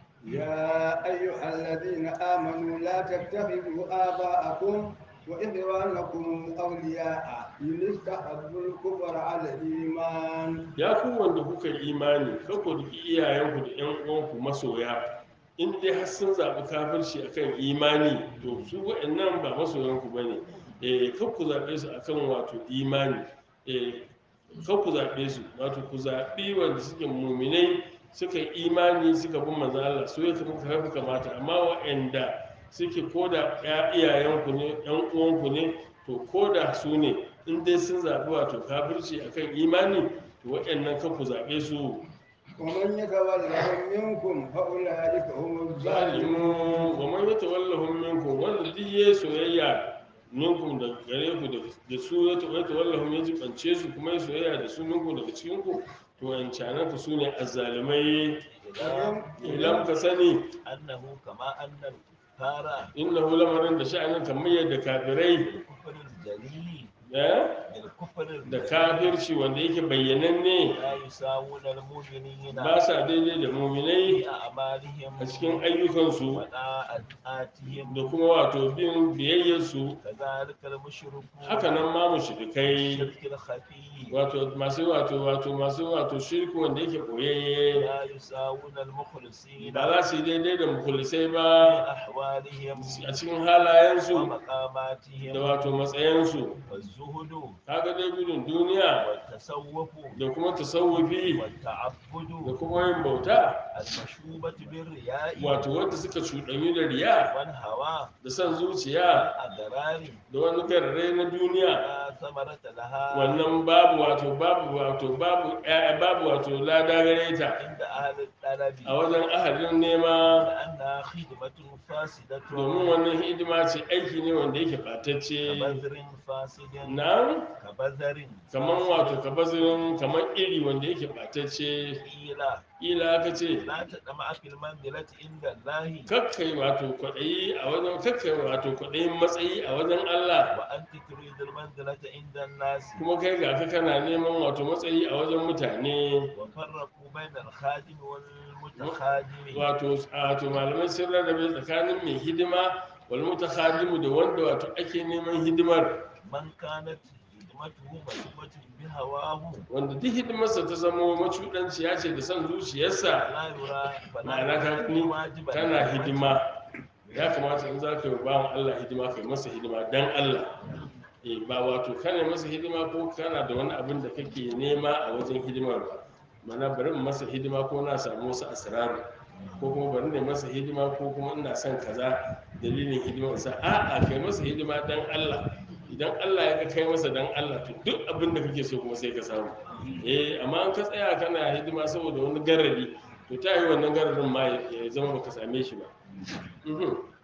يا أيها الذين آمنوا لا تتخذوا آباءكم وإخوانكم أولياء إن استحبوا الكفر على الإيمان ya ku wanda kuka yi imani kako da iyayenku da yan uwanku masoya in dai har sun zaɓi kafirci akan imani to su waɗannan ba masoyanku ba ne eh kar ku zaɓe su akan wato imani eh kar ku zaɓe su wato ku zaɓi wanda suke muminai suka yi imani suka bi manzon Allah su ya kamata kamata amma waɗanda suke koda ya iyayenku ne yan uwanku ne to koda su ne in dai sun zaɓi wato kafirci akan imani to waɗannan kan ku zaɓe su ومن يتولهم منكم فأولئك هم الظالمون zalimu wa man yatawallahum minkum wanda duk yayi soyayya minkum da gare ku da- da su ya tawallahum ya jibance su kuma ya soyayya da su minkum daga cikin ku to an canan ku sune azzalimai idan ka sani أنه كما أن الكفار innahu lamarin da sha'anin kamar yadda kafirai بالكفر الجليل eh, بالكفر da الجليل kafirci wanda yake bayyananne لا يساوون المؤمنين ba sa daidai da muminai في أعمالهم a cikin ayyukansu وطاعاتهم da kuma wato bin biyayyarsu كذلك المشركون haka nan ma mushrikai الشرك الخفي wato masu wato wato masu wato shirku wanda yake boyayye لا يساوون المخلصين ba za su yi daidai da mukulisai في ba أحوالهم a cikin halayensu da ومقاماتهم wato matsayensu والزهد kaga dai gudun duniya والتصوف da kuma tasawufi da والتعبد kuma yin bauta المشوبة بالرياء wato wanda suka cuɗanyu da riya والهوى da son zuciya والأضرار da wani garare na duniya لا ثمرة لها wannan babu wato babu wato babu ƴaƴa babu wato lada gare ta عند أهل الطلب a wajen ahalin nema لأنها خدمة فاسدة domin wannan hidima ce aiki ne wanda yake ɓatacce كبذر فاسد na كبذر kaman wato kabazirin kaman iri wanda yake ɓatacce قيل ila aka ce لا تطمع في المنزلة عند الله kakkai wato kwaɗayi a wajen kakkai wato kwaɗayin matsayi a wajen Allah وأنت تريد المنزلة عند الناس kuma kai ga ka kana neman wato matsayi a wajen mutane وفرقوا بين الخادم والمتخادم wato wato malamai sun rarrabe tsakanin mai hidima wal mutakhadimu da wanda wato ake neman hidimar من كانت خدمته مسبة بهواه wanda duk hidimarsa ta zama macuɗanciya ce da son zuciyarsa لا يرى ma'ana ka ni واجبا kana hidima ya kamata in za ka yi bawan Allah hidima kai masa hidima dan Allah eh ba wato kana masa hidima ko kana da wani abin da kake nema a wajen hidimar ba mana bari in masa hidima ko na samu wasu asraru ko kuma bari ne masa hidima ko kuma ina son kaza dalilin hidimar sa a'a kai masa hidima dan Allah idan Allah ya ga kai masa dan Allah to duk abin da kake so kuma sai ka samu eh amma an ka tsaya kana hidima saboda wani garari to ta yi wannan gararin ma ya zama baka same shi ba Mhm.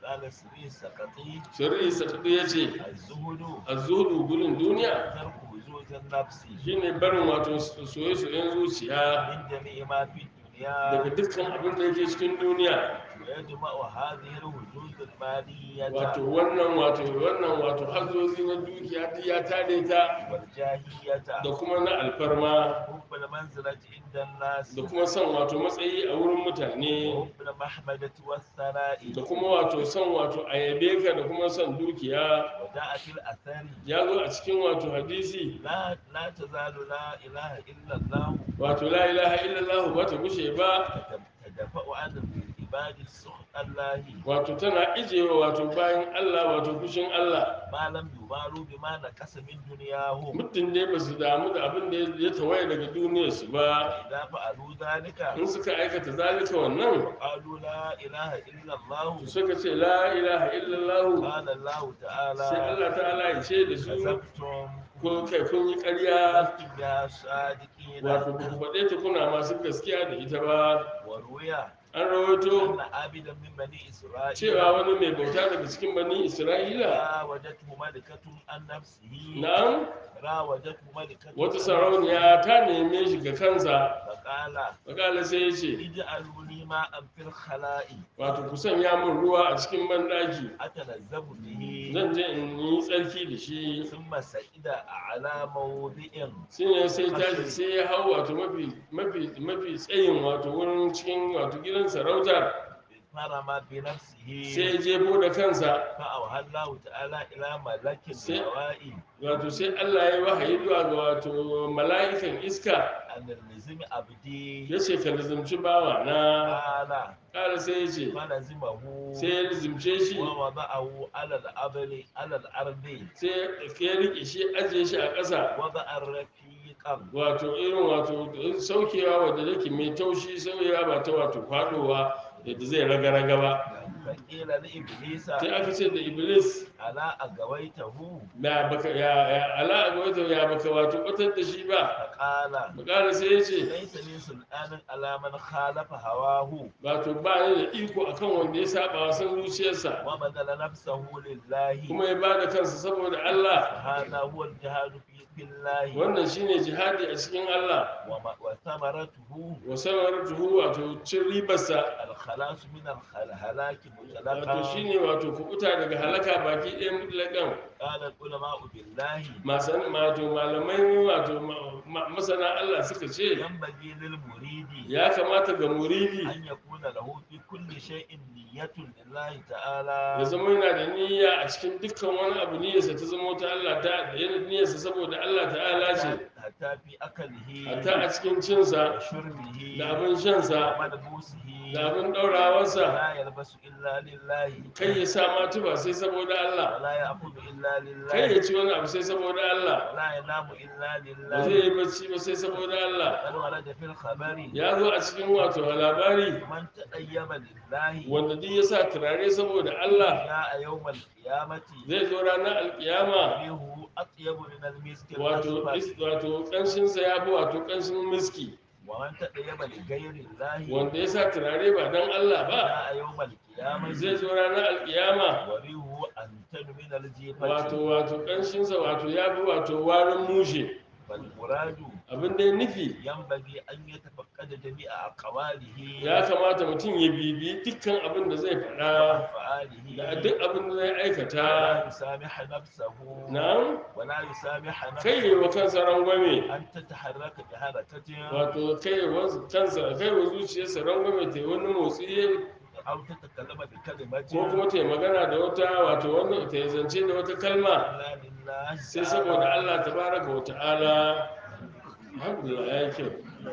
قال سري سقطي shari'i sakadu ya ce الزهد a zuhudu gudun duniya ترك وجود النفس shine barin wato soye-soyen zuciya من جميع ما في daga الدنيا dukkan abin da yake cikin duniya ويجمع هذه الوجود المالية wato wannan wato wannan wato hazozi na dukiya duk ya tare ta والجاهية da kuma na alfarma حب المنزلة عند الناس da kuma son wato matsayi a wurin mutane وحب المحمدة والثناء da kuma wato son wato a yabe ka da kuma son dukiya وجاء في الأثر ya zo a cikin wato hadisi لا لا تزال لا إله إلا الله wato la ilaha illallah ba ta gushe ba تدفع عن العباد سخط الله wato tana ijewa wato bayan Allah wato kushin Allah ما لم يبالوا بما نقص من دنياهم mutum ne ba su damu da abin da ya tawaye daga duniyarsu ba إذا فعلوا ذلك in suka aikata zalika wannan قالوا لا إله إلا الله to suka ce la ilaha illallah قال الله sai تعالى Allah ta'ala ya ce da su كذبتم ko kai kun yi ƙarya لستم يا صادقين wato ba ku faɗe ta kuna masu gaskiya da ita ba وروي an rawaito أن عابدا من بني إسرائيل cewa wani mai bauta daga cikin bani isra'ila راودته ملكة عن نفسه na'am راودته ملكة wata عن sarauniya ta neme shi ga kansa فقال wakala sai ya ce اجعلوا لي ماء في الخلاء wato ku sanya min ruwa a cikin banɗaki أتلذذ به zan je in yi tsarki da shi ثم سئد على موضع shi ne sai tashi sai ya hau wato mafi mafi mafi tsayin wato wurin cikin wato gidan sarautar فرم بنفسه sai ya jefo da kansa فأوحى الله تعالى إلى ملك سي- الهواء wato sai Allah ya yi wahayi zuwa ga wato mala'ikan iska أن النزم عبدي ya ce ka lizimci bawa na قال ƙara sai ya ce فلزمه sai ya lizimce shi ووضعه على الأرض على الأرض sai ya riƙe shi ajiye shi a ƙasa وضع رفيقا wato irin wato saukewa wadda yake mai taushi sauyewa ba ta wato faɗowa yadda zai raga-raga ba فقيل لإبليس sai aka ce da iblis ألا أغويته ya baka ya ya ala agwaito ya baka wato batar da shi ba فقال bakara sai ya ce ليس لي سلطان على من خالف هواه wato ba ni da iko akan wanda ya saba wa san zuciyarsa وبذل نفسه لله kuma ya bada kansa saboda Allah هذا هو الجهاد في في الله wannan shine jihadi a cikin Allah وما- وثمرته wa samaratuhu wato cin ribarsa الخلاص من الهلاك wato مطلقا shine wato kubuta daga halaka baki ɗaya mutlaƙan قال العلماء بالله masan wato malamai wato ma- ma- masana Allah suka ce ينبغي للمريد ya kamata ga muridi أن يكون له في كل شيء نية لله تعالى ya zama yana da niyya a cikin dukkan wani abu niyyarsa ta zama ta Allah ta da yana niyyarsa saboda Allah ta'ala ce حتى في أكله hatta a cikin cinsa وشربه da abin shansa وملبوسه da abin ɗaurawarsa لا يلبس إلا لله kai ya sa ma tuba sai saboda Allah ولا يأكل إلا kai ya لله ci wani abu sai saboda Allah ولا ينام إلا ba zai لله yi bacci ba sai saboda Allah بل ورد في الخبر ya zo a cikin wato labari من تطيب لله wanda duk ya sa turare saboda Allah جاء يوم القيامة zai zo ranar alkiyama ريحه أطيب من المسك wato الأسود is- wato kanshinsa ya fi wato kanshin miski ومن تطيب لغير الله wanda ya sa turare ba don Allah ba جاء يوم القيامة zai zo ranar alkiyama وريحه أنتن من الجيفة wato wato kanshinsa wato ya fi wato warin mushe فالمراد abin da ya nufi ينبغي أن يتفقد جميع أقواله ya kamata mutum ya bibi dukkan abin da zai faɗa da وأفعاله duk abin da zai ولا aikata يسامح نفسه na ولا يسامح kai نفسه wa kansa rangwame أن تتحرك بحركة wato kai wa kansa kai wa zuciyarsa rangwame ta yi wani motsi أو تتكلم بكلمة ko kuma ta yi magana da wata wato wani ta yi zance da wata kalma إلا لله sai saboda Allah tabaraka wa ta'ala alhamdulillah ya yi kyau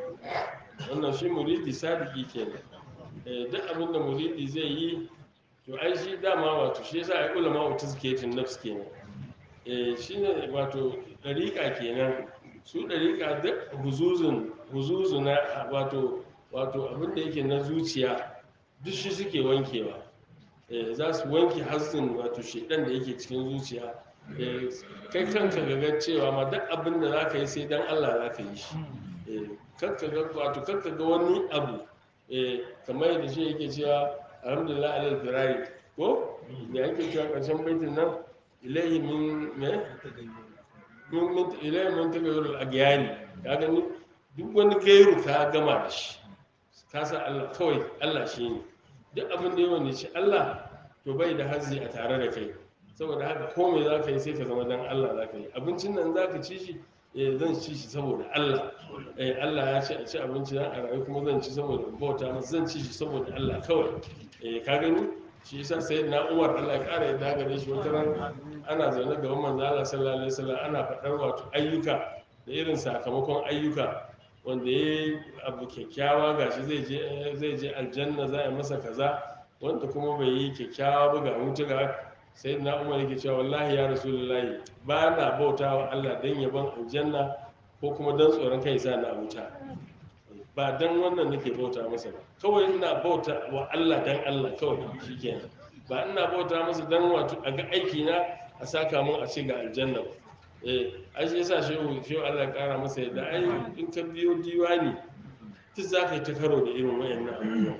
wannan shi muridi sadiki kenan eh duk abin da muridi zai yi to ai shi dama wato shi yasa ai ulama wa tazkiyatin nafs kenan eh shine wato dariqa kenan su dariqa duk huzuzun huzuzu na wato wato abin da yake na zuciya duk shi suke wankewa eh za su wanke hassin wato shedan da yake cikin zuciya eh kai kanka ga cewa ma duk abin da zaka yi sai dan Allah zaka yi shi eh kakka ga wato kakka ga wani abu eh kamar yadda shi yake cewa alhamdulillah alal firari ko da ake cewa ƙarshen baitin nan ilaihi min me min min ilaihi min tagayyurul agyani ka gani duk wani gairu ka gama da shi ka sa Allah kawai Allah shi ne duk abin da ya wani shi Allah to bai da hazzi a tare da kai saboda haka ko me za ka yi sai ka zama dan Allah za ka yi abincin nan za ka ci shi eh zan ci shi saboda Allah eh Allah ya ce a ci abinci dan a rayu kuma zan ci saboda in bauta masa zan ci shi saboda Allah kawai eh ka gani shi yasa sai na Umar Allah ya kara yadda gare shi wata ran ana zaune gaban manzo Allah sallallahu alaihi wasallam ana faɗar wato ayyuka da irin sakamakon ayyuka wanda ya yi abu kyakkyawa gashi zai je zai je aljanna za a masa kaza wanda kuma bai yi kyakkyawa ba ga wuta ga sai na umar yake cewa wallahi ya rasulullahi ba na bauta wa Allah dan yaban aljanna ko kuma dan tsoron kai sa na wuta ba dan wannan nake bauta masa ba kawai ina bauta wa Allah dan Allah kawai shikenan ba ina bauta masa dan wato a ga aiki na a saka mun a ce ga aljanna ba eh ai shi yasa shehu shehu Allah ya kara masa yadda ai in ka biyo diwani duk za ka yi ta karo da irin wayannan abubuwan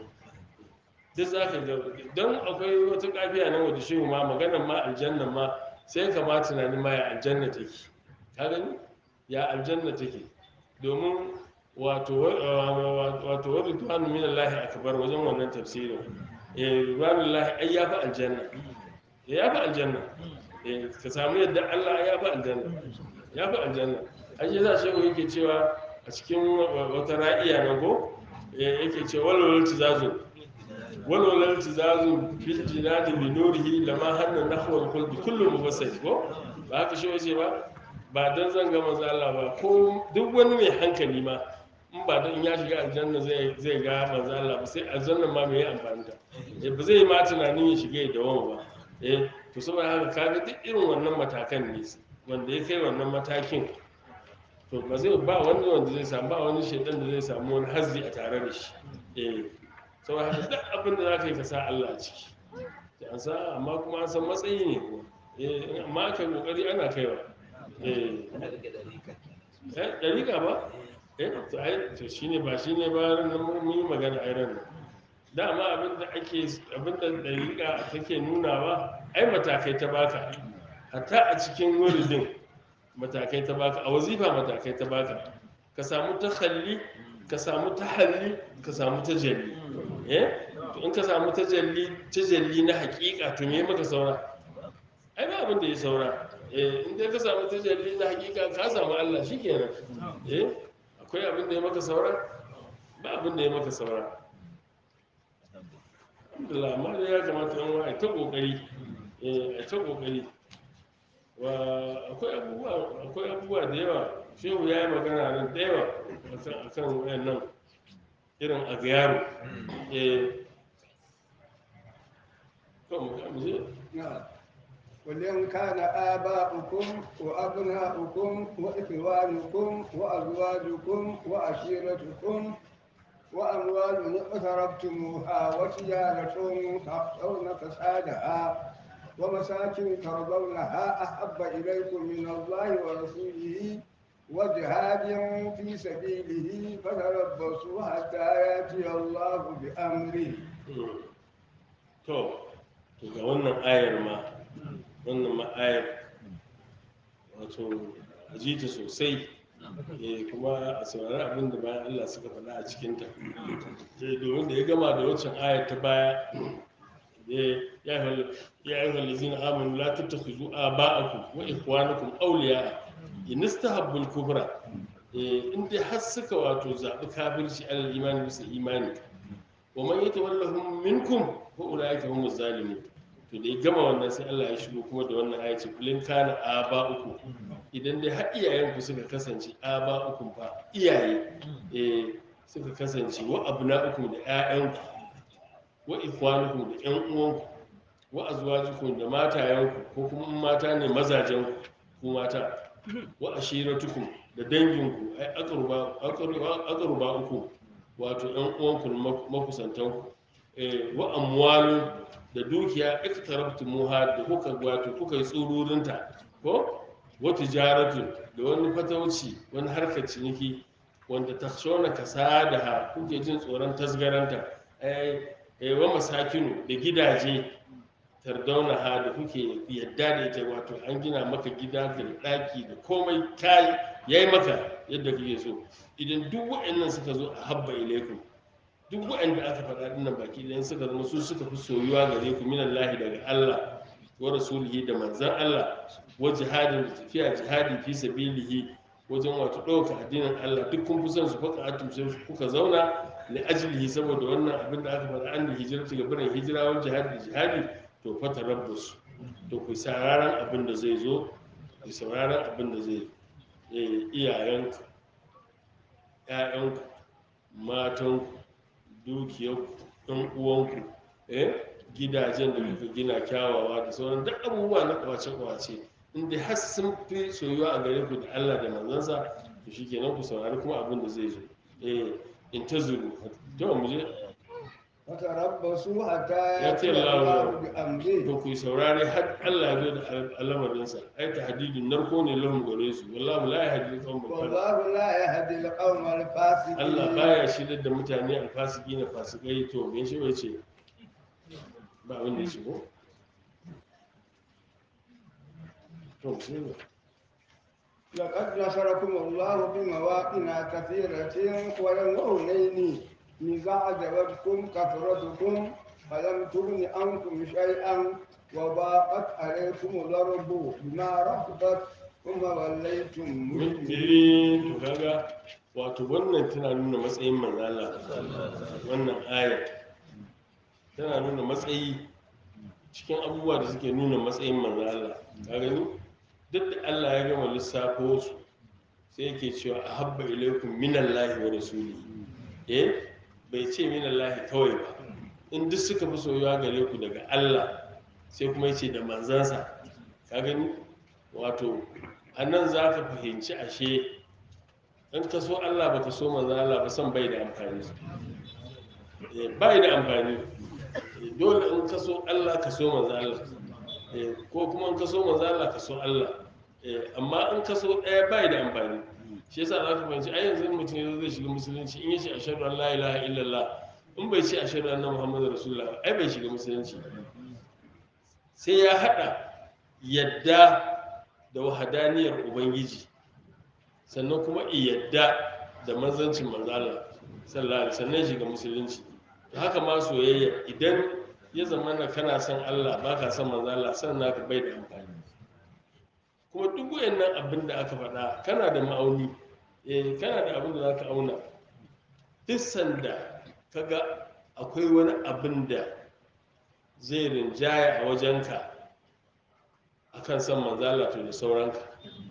duk za ka ga don akwai wata kafiya nan wadda shehu ma maganar ma aljanna ma sai ka ma tunani ma ya aljanna take ka gani ya aljanna take domin wato wato wa ridwanu min Allah akbar wajen wannan tafsirin eh ridwanu Allah ai ya fi aljanna ya fi aljanna eh ka samu yadda Allah ya fi aljanna ya fi aljanna ai yasa shehu yake cewa a cikin wata ra'iya na go yake cewa walwal tizazu walwal tizazu fil jinadi bi nurihi lama hanna nahwa al qalbi kullu mubassir ko ba haka shehu yace ba ba dan zan ga manzo Allah ba ko duk wani mai hankali ma in ba dan ya shiga aljanna zai zai ga manzo Allah ba sai aljanna ma me ya amfani ta eh ba zai ma tunanin ya shiga da wani ba eh to saboda haka kaga duk irin wannan matakan ne wanda ya kai wannan matakin to ba zai ba wani wanda zai samu ba wani shaidan da zai samu wani hazzi a tare da shi eh saboda haka duk abin da za ka yi ka sa Allah a ciki sai an sa amma kuma an san matsayi ne ko eh amma aka yi kokari ana kaiwa eh eh dariƙa ba eh to ai to shine ba shine ba ran nan mun yi magana ai ran nan dama abin da ake abin da dariƙa take nunawa ai matakai ta baka hatta a cikin wuridin matakai ta baka a wazifa matakai ta baka ka samu takhalli ka samu tahalli ka samu tajalli eh to in ka samu tajalli tajalli na hakika to me maka saura ai ba abin da ya saura eh in dai ka samu tajalli na hakika ka samu Allah shikenan eh akwai abin da ya maka saura ba abin da ya maka saura alhamdulillah amma dai ya kamata yan wa ta kokari eh ta kokari wa akwai abubuwa akwai abubuwa da yawa shehu ya yi magana nan da yawa a kan wayannan irin a yaro eh kan mu je نعم قل إن كان آباؤكم وأبناؤكم وإخوانكم وأزواجكم وعشيرتكم وأموال اقترفتموها وتجارة تخشون فسادها ومساكن ترضونها أحب إليكم من الله ورسوله وجهاد في سبيله فتربصوا حتى يأتي الله بأمره to to ga wannan ayar ma wannan ma ayar wato a ji ta sosai eh kuma a saurari abin da bayan Allah suka faɗa a cikinta eh domin da ya gama da waccan ayar ta baya eh ya ayyuhal ya ayyuhal ladzina amanu la tattakhuzu aba'akum wa ikhwanakum awliya in istahabbu al-kufra eh in dai har suka wato zabi kafirci alal imani bisa imani wa man yatawallahum minkum fa ulaika humuz zalimun to da ya gama wannan sai Allah ya shigo kuma da wannan ayaci kulin kana aba'ukum idan dai har iyayenku suka kasance aba'ukum fa iyaye eh suka kasance wa abna'ukum da ƴaƴanku wa ikwanukum da ƴan uwanku wa azwajukum da matayenku ko kuma in mata ne mazajenku ku mata wa ashiratukum da danginku ai aqruba aqruba uku wato ƴan uwanku makusantanku eh wa amwalu da dukiya iktarabtumuha da kuka wato kuka yi tsururinta ko wa tijaratu da wani fatauci wani harkar ciniki wanda takshona kasadaha kuke jin tsoron tasgaranta ai eh wa masakinu da gidaje tardauna ha da kuke yadda da ita wato an gina maka gida da ɗaki da komai kai yayi maka yadda kake so idan duk waɗannan suka zo a habba ilaikum duk waɗanda aka faɗa dinnan baki idan suka zama su suka fi soyuwa gare ku minallahi daga Allah wa rasulihi da manzan Allah wa jihadin da tafiya jihadi fi sabilihi wajen wato ɗauka addinin Allah duk kun fi son su faka atum sai kuka zauna li ajlihi saboda wannan abin da aka faɗa an da hijirati ga birin hijira wal jihadi da jihadi to fata rabbus to ku sauraron abin da zai zo ku sauraron abin da zai eh, iyayenku ƴaƴanku matanku dukiyarku ɗan uwanku eh gidajen da kuka gina kyawawa da sauran duk abubuwa na kwace-kwace inda har sun fi soyuwa a gare ku da Allah da manzansa to shikenan ku saurari kuma abin da zai zo eh in ta zuru to mu je فتربصوا حتى يأتي يأتي الله الله to بأمره ku saurari har Allah ya zo da al'amarinsa ai ta hadidin narko ne lahum gare su wallahu la yahdi al-qawm al والله لا يهدي القوم الفاسقين Allah baya shirya da mutane alfasiki na fasikai to me shi bai ce ba abin da ya shigo to sai ba لقد نصركم الله بمواطن كثيرة ولوهنين إذ أعجبتكم كثرتكم فلم تغن عنكم شيئا وضاقت عليكم الأرض بما رحبت ثم وليتم مدبرين mutiri to kaga wato wannan tana nuna matsayin manzala wannan aya tana nuna matsayi cikin abubuwa da suke nuna matsayin manzala ka gani duk da Allah ya gama lissafo su sai yake cewa a habba ilaikum minallahi wa rasuli eh bai ce minallahi kawai ba in duk suka fi soyuwa gare ku daga Allah sai kuma yace da manzansa ka gani wato a nan za ka fahimci ashe in ka so Allah ba ka so manzo Allah ba san bai da amfani Eh, bai da amfani Eh, dole in ka so Allah ka so manzo Allah Eh, ko kuma in ka so manzo Allah ka so Allah Eh, amma in ka so ɗaya bai da amfani shi yasa za ka fahimci ai yanzu in mutum ya zo zai shiga musulunci in ya ce ashhadu an la ilaha illallah in bai ce ashhadu anna muhammadar rasulullah ai bai shiga musulunci sai ya hada yadda da wahadaniyar ubangiji sannan kuma yadda da manzancin manzala sallallahu alaihi sannan shiga musulunci da haka ma soyayya idan ya zama na kana son Allah ba ka son manzala sannan ka bai da amfani kuma duk wayannan abin da aka faɗa kana da ma'auni eh kana da abin da za ka auna duk sanda kaga akwai wani abin da zai rinjaya a wajenka akan san manzala to da sauranka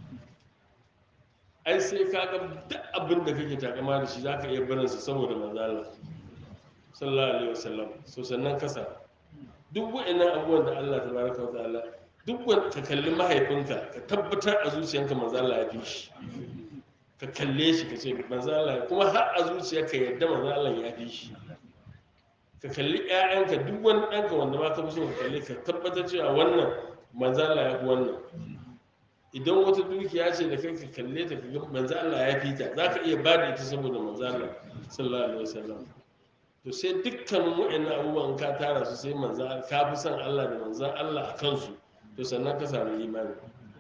ai sai ka ga duk abin da kake takama da shi zaka iya barin sa saboda manzala sallallahu alaihi wasallam so sannan kasa duk wa'annan abubuwan da Allah tabaraka wa ta'ala duk wanda ka kalli mahaifinka ka tabbatar a zuciyanka manzala ya fi shi ka kalle shi ka ce manzala kuma har a zuciyarka yadda manzala ya fi shi ka kalli ƴaƴanka duk wani ɗanka wanda ma ka fi so ka kalle ka tabbatar cewa wannan manzala ya fi wannan idan wata dukiya ce da kai ka kalle ta kaga manzo Allah ya fita za ka iya ba da ita saboda manzo Allah sallallahu alaihi wasallam to sai dukkanin wa'annan abubuwan ka tara su sai manzo ka fi son Allah da manzo Allah a kansu to sannan ka samu imani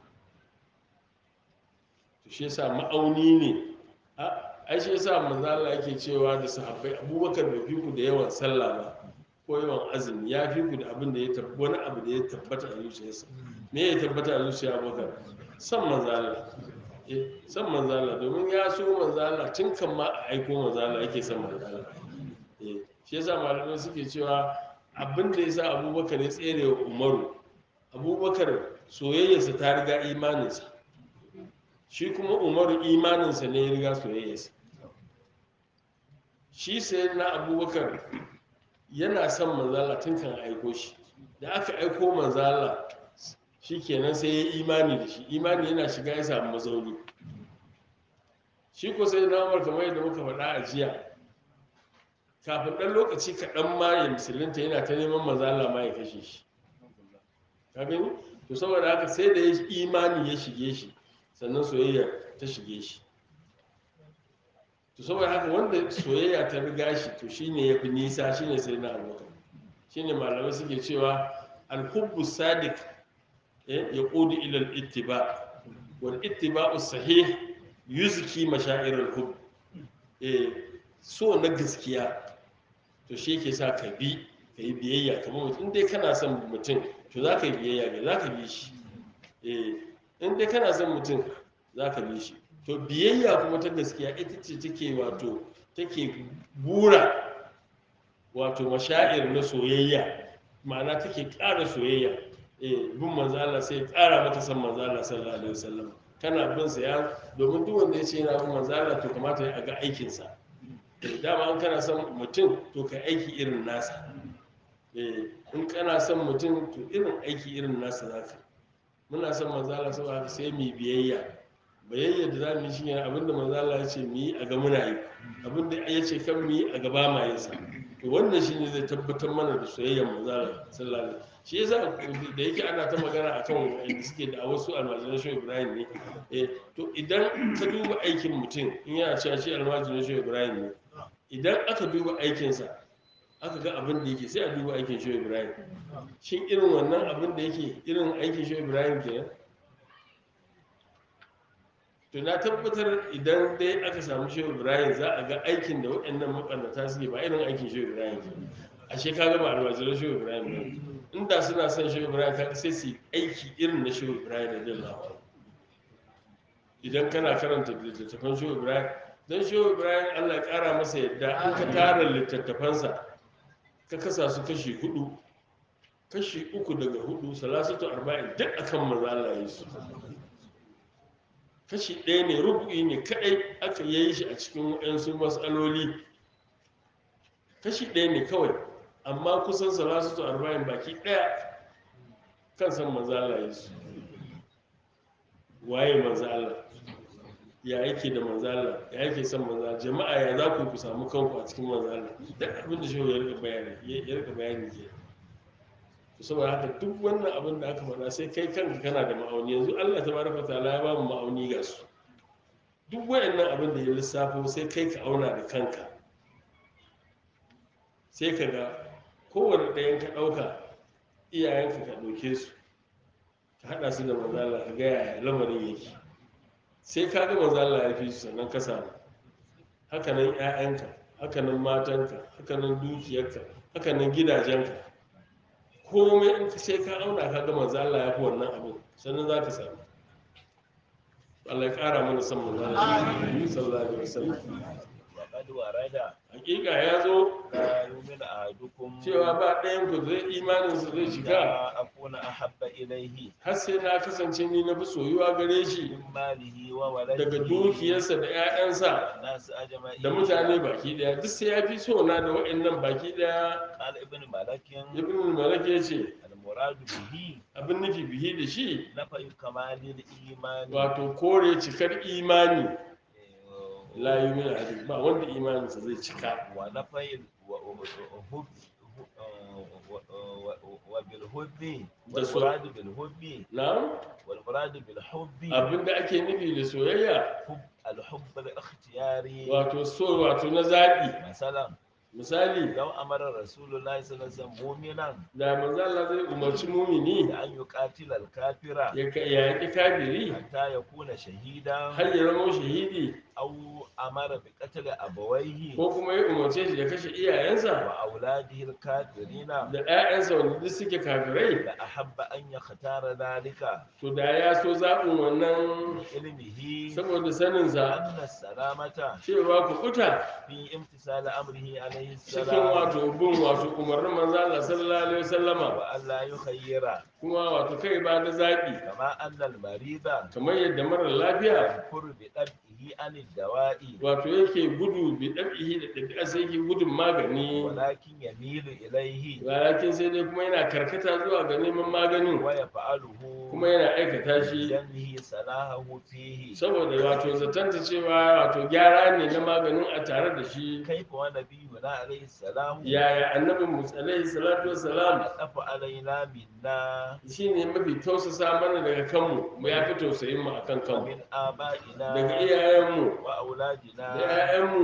to shi yasa ma'auni ne a ai shi yasa manzo Allah yake cewa da sahabbai Abubakar bai fi ku da yawan sallah ba ko yawan azumi ya fi ku da abin da ya tabbata wani abu da ya tabbata a zuciyarsa me ya tabbata a zuciya Abubakar san manzala san manzala domin ya so manzala tun kan ma a aiko manzala yake san manzala shi yasa malamai suke cewa abin da ya sa abubakar ya tsere wa umaru abubakar soyayyarsa ta riga imaninsa shi kuma umaru imaninsa ne ya riga soyayyarsa shi sai na abubakar yana son manzala tun kan aiko shi da aka aiko manzala shi kenan sai ya imani da shi imani yana shiga ya samu mazauni shi ko sai na umar kamar yadda muka faɗa a jiya kafin ɗan lokaci kaɗan ma ya musulunta yana ta neman mazala ma ya kashe shi ka gani to saboda haka sai da ya imani ya shige shi sannan soyayya ta shige shi to saboda haka wanda soyayya ta riga shi to shine ya fi nisa shine sai na abubakar shine malamai suke cewa alhubbu sadiq eh, ya ƙudu ilal ittiba wal ittiba'u sahih yuzki mashair alhubb eh so na gaskiya to shi yake sa ka bi ka yi biyayya kamar mutum in dai kana son mutum to za ka yi biyayya ga za ka bi shi eh in dai kana son mutum za ka bi shi to biyayya kuma ta gaskiya ita ce take wato take bura wato mashair na soyayya ma'ana take ƙara soyayya eh bin manzo Allah sai ya ƙara maka san manzo Allah sallallahu alaihi wasallam kana bin sa ya domin duk wanda ya ce yana bin manzo Allah to kamata ya ga aikin sa eh dama in kana son mutum to kai aiki irin nasa eh in kana son mutum to irin aiki irin nasa zaka muna son manzo Allah saboda haka sai mu yi biyayya biyayya da za mu yi shine abinda manzo Allah ya ce mu yi a ga muna yi abinda ya ce kan mu yi a gaba ma yin sa to wannan shine zai tabbatar mana da soyayyar manzo Allah sallallahu alaihi wasallam shi yasa da yake ana ta magana akan wanda suke da wasu almajiran shi Ibrahim ne eh to idan ka duba aikin mutum in yana cewa shi almajiran shi Ibrahim ne idan aka duba aikinsa aka ga abin da yake sai a duba aikin shi Ibrahim shin irin wannan abin da yake irin aikin shi Ibrahim kenan to na tabbatar idan dai aka samu shi Ibrahim za a ga aikin da waɗannan maɓannata suke ba irin aikin shi Ibrahim kenan ashe ka gaba almajiran shi Ibrahim ne inda suna son shi Ibrahim ka sai su yi aiki irin na shi Ibrahim da Allah idan kana karanta littattafan shi Ibrahim dan shi Ibrahim Allah ya kara masa yadda an ka tara littattafansa ka kasa su kashi hudu kashi uku daga hudu salasatu arba'in duk akan maza Allah ya yi su kashi ɗaya ne rubu'i ne kaɗai aka yi shi a cikin waɗansu matsaloli kashi ɗaya ne kawai amma kusan salasatu arba'in baki ɗaya kan san maza Allah ya su waye maza Allah ya yake da maza Allah ya yake son maza Allah jama'a ya za ku ku samu kanku a cikin maza Allah duk abin da shi ya rika bayani ya rika bayani ke to saboda haka duk wannan abin da aka faɗa sai kai kanka kana da ma'auni yanzu Allah tabaraka ta'ala ya ba mu ma'auni ga su duk wayannan abin da ya lissafo sai kai ka auna da kanka sai ka ga kowane ɗayan ka ɗauka iyayenka ka ɗauke su ka haɗa su da manzala ka ga yaya lamarin yake sai ka ga manzala ya fi su sannan ka samu hakanan 'ya'yanka hakanan matanka hakanan dukiyarka hakanan gidajenka komai in ka sai ka auna ka ga manzala ya fi wannan abin sannan za ka samu Allah ya ƙara mana san manzala sallallahu alaihi wasallam وقد ورد hakika ya zo لا يؤمن أحدكم cewa ba ɗayan ku zai imaninsa zai shiga لا أكون أحب إليه har sai na kasance ni na fi soyuwa gare shi من ماله daga وولده dukiyarsa da 'ya'yansa والناس أجمعين da mutane baki daya duk sai ya fi so na da wa'annan baki daya قال ابن ملك ibn malak ya ce المراد به abin nufi bihi da shi نفي كمال الإيمان wato kore cikar imani la yumin ahadin ba wanda imaninsa zai cika ونفي ال- و- و- وهب- و- و- وبالحب ده سو- والمراد بالحب na والمراد بالحب abin da ake nufi da soyayya حب الحب الاختياري wato so wato na zaɓi مثلا misali لو أمر رسول الله صلى الله عليه وسلم مؤمنا da manzo Allah zai umarci mumini بأن يقاتل الكافر ya ka- ya yaƙi kafiri حتى يكون شهيدا har ya zama shahidi أو أمر بقتل أبويه ko kuma ya umarce shi ya kashe iyayensa وأولاده الكافرين da 'ya'yansa wanda duk suke kafirai لأحب أن يختار ذلك to da ya so zaɓin wannan علمه saboda saninsa أن السلامة cewa ku kuta في امتثال أمره عليه cikin السلام wato bin wato umarnin manzo Allah sallallahu alaihi wasallama وأن لا يخير kuma wato kai ba da zaɓi كما أن المريض kamar yadda marar lafiya ينفر بطبعه عن الدواء wato yake gudu bi ɗabi'i da ɗabi'a sai yake gudun magani ولكن يميل إليه walakin sai dai kuma yana karkata zuwa ga neman maganin ويفعله kuma yana aikata shi لأنه صلاحه فيه saboda wato zatanta cewa wato gyara ne na maganin a tare da shi كيف ونبينا عليه السلام yaya annabin mu alaihi salatu wassalam ألف علينا منا shine mafi tausasa mana daga kanmu mu ya fi tausayin mu akan kanmu ومن آبائنا daga iyayenmu da وأولادنا 'ya'yanmu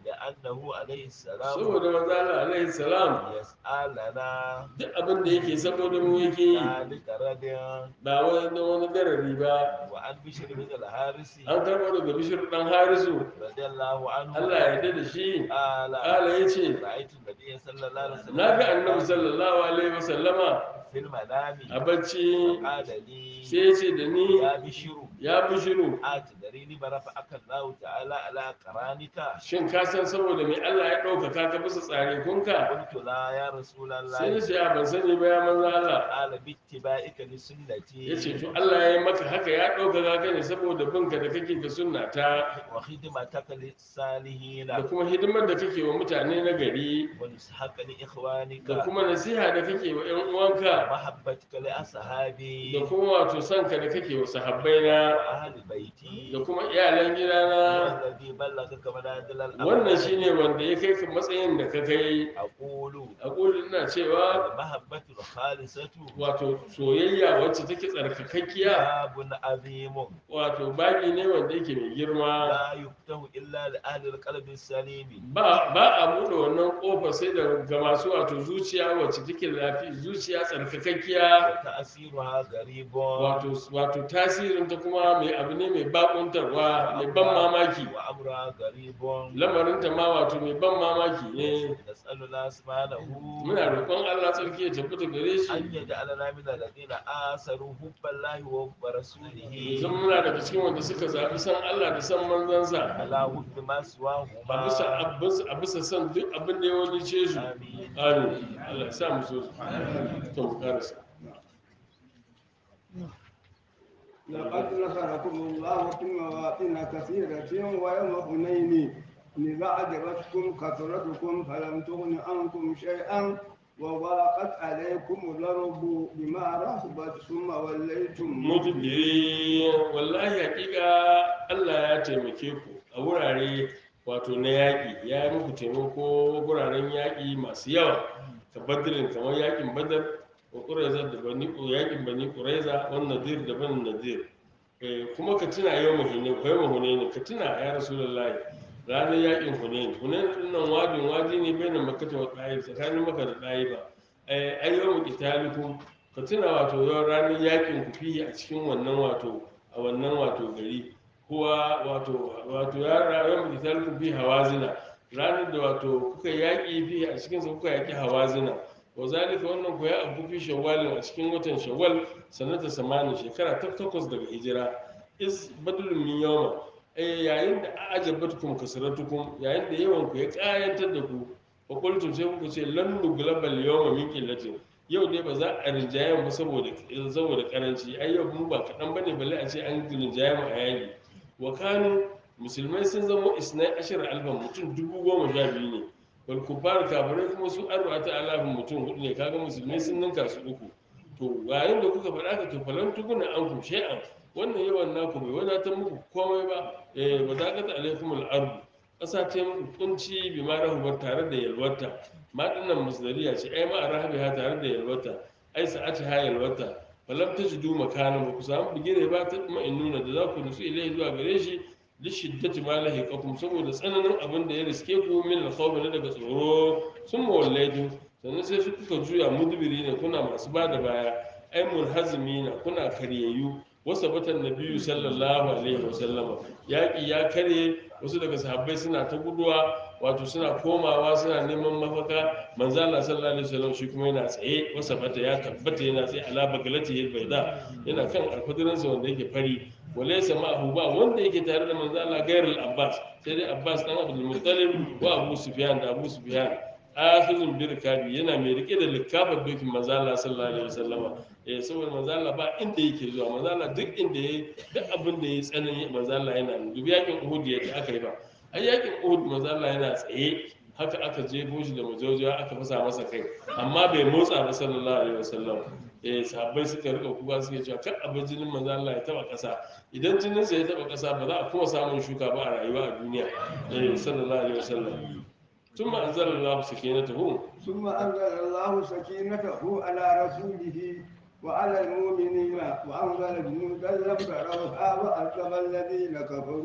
لأنه عليه السلام saboda manzo Allah alaihi salam يسألنا duk abin da yake saboda mu yake yi ذلك رد ba wani wani garari ba وعن بشر بن الحارث an karɓo daga bishir dan harisu رضي الله عنه Allah ya yarda da shi قال ala ya ce رأيت النبي صلى الله عليه وسلم na ga annabi sallallahu alaihi wasallama في المنام a bacci قال لي sai ya ce da ni يا بشر ya bishiru أتدري لما رفعك الله تعالى على قرانك shin ka san saboda me Allah ya ɗaukaka ka bisa tsare kunka قلت لا يا رسول sai na الله ce a ban sani ba ya manzo Allah قال باتباعك لسنتي ya ce to Allah ya yi maka haka ya ɗaukaka ka ne saboda binka da kake ga sunna ta وخدمتك للصالحين da kuma hidimar da kake wa mutane na gari ونصحك لإخوانك da kuma nasiha da kake wa ƴan uwanka ومحبتك لأصحابي da kuma wato sanka da kake wa sahabbaina وأهل بيتي da kuma iyalan gidana والذي بلغك منازل الأمر wannan shine wanda ya kai ka matsayin da ka kai أقول a ƙulin ina cewa المحبة الخالصة wato soyayya wacce take tsarkakakkiya باب عظيم wato baki ne wanda yake mai girma لا يفتح إلا لأهل القلب السليم ba ba a buɗe wannan ƙofa sai da ga masu wato zuciya wacce take lafi zuciya tsarkakakkiya وتأثيرها غريب wato wato tasirin ta kuma mai abu ne mai bakuntarwa mai ban mamaki وأمرها غريب lamarinta ma wato mai ban mamaki ne نسأل الله سبحانه muna roƙon Allah tsarki ya tabbata gare shi أن يجعلنا من الذين آثروا حب الله ورسوله zan muna daga cikin wanda suka zaɓi san Allah da san manzansa على حب ما a bisa سواهما a bisa- a bisa san duk abin da ya wani ce su آمين amin Allah ya sa mu so su to mu karasa لقد نصركم الله في مواطن كثيرة ويوم حنين إذا أعجبتكم كثرتكم فلم تغن عنكم شيئا وضاقت عليكم الأرض بما رحبت ثم وليتم mudbiri wallahi hakika Allah ya taimake ku a wurare wato na yaƙi ya yi muku taimako wuraren yaƙi masu yawa ka badirin kamar yaƙin badar wa ƙuraiza da bani yaƙin bani ƙuraiza wani nadir da bani nadir Eh, kuma ka tuna yau mahine ko yau mahune ka tuna ya rasulullahi ranar yaƙin hunain hunain din nan wadin wadi ne bai na makata wa ɗayi tsakanin maka da ɗayi ba ai yau mu italikum ka tuna wato yau ranar yakin ku fiye a cikin wannan wato a wannan wato gari kuwa wato wato ya ranar mu italikum fi hawazina ranar da wato kuka yaƙi fiye a cikin sa kuka yaƙi hawazina wa zalika wannan ku ya abu fi shawwalin a cikin watan shawwal sanata samani shekara ta takwas daga hijira is badlun min yawma eh yayin da ajabatkum kasratukum yayin da yawan ku ya kayantar da ku fa qultum sai kuka ce lan nuglabal yawma min qillatin yau dai ba za a rinjaye mu saboda saboda karanci ai yau mu ba kadan bane balle a ce an rinjaye mu a yayi wa kanu musulmai sun zama isnai ashir alfan mutum dubu goma sha biyu ne wal kufar kafirai kuma su arba'ata alafin mutum hudu ne kaga musulmai sun ninka su uku to yayin da kuka faɗa ka to falan tukuna an ku shay'an wannan yawan naku bai wadatar muku komai ba eh wa zaqat alaikum al-ard ƙasa ta yi muku kunci bi ma rahubar tare da yalwata ma dinnan masdariya ce ai ma rahabiha tare da yalwata ai sa'ati ha yalwata falam tajidu makana ba ku samu bigire ba ta kuma in nuna da za ku nutsu ilai zuwa gare shi li shiddati ma lahiqakum saboda tsananin abin da ya riske ku min al na daga tsoro sun mawallaitu sannan sai su kuka juya mudbiri ne kuna masu ba da baya ai munhazimina kuna karyayyu wasa batan nabiyyu sallallahu alaihi wasallama yaƙi ya karye wasu daga sahabbai suna ta guduwa wato suna komawa suna neman mafaka manzo Allah sallallahu alaihi wasallam shi kuma yana tsaye wasa bata ya tabbata yana tsaye ala bagalati yal baida yana kan alfadirinsa wanda yake fari walaysa ma'ahu ba wanda yake tare da manzo Allah gairul abbas sai dai abbas dan abdul muttalib wa abu sufyan da abu sufyan akhizun bi rikabi yana mai rike da likafar dokin manzo Allah sallallahu alaihi wasallam eh saboda manzo Allah ba inda yake zuwa manzo Allah duk inda yayi duk abin da yayi tsanani manzo Allah yana nan dubi yakin Uhud yadda aka yi ba ai yakin Uhud manzo Allah yana tsaye haka aka jefo shi da majaujawa aka fasa masa kai amma bai motsa ba sallallahu alaihi wasallam eh sahabbai suka rika kuka suke cewa kar abin jinin manzo Allah ya taba kasa idan jinin sa ya taba kasa ba za a kuma samun shuka ba a rayuwa a duniya eh sallallahu alaihi wasallam ثم أنزل الله سكينته ثم أنزل الله سكينته على رسوله وعلى المؤمنين وأنزل جنودا لم تروها وعذب الذين كفروا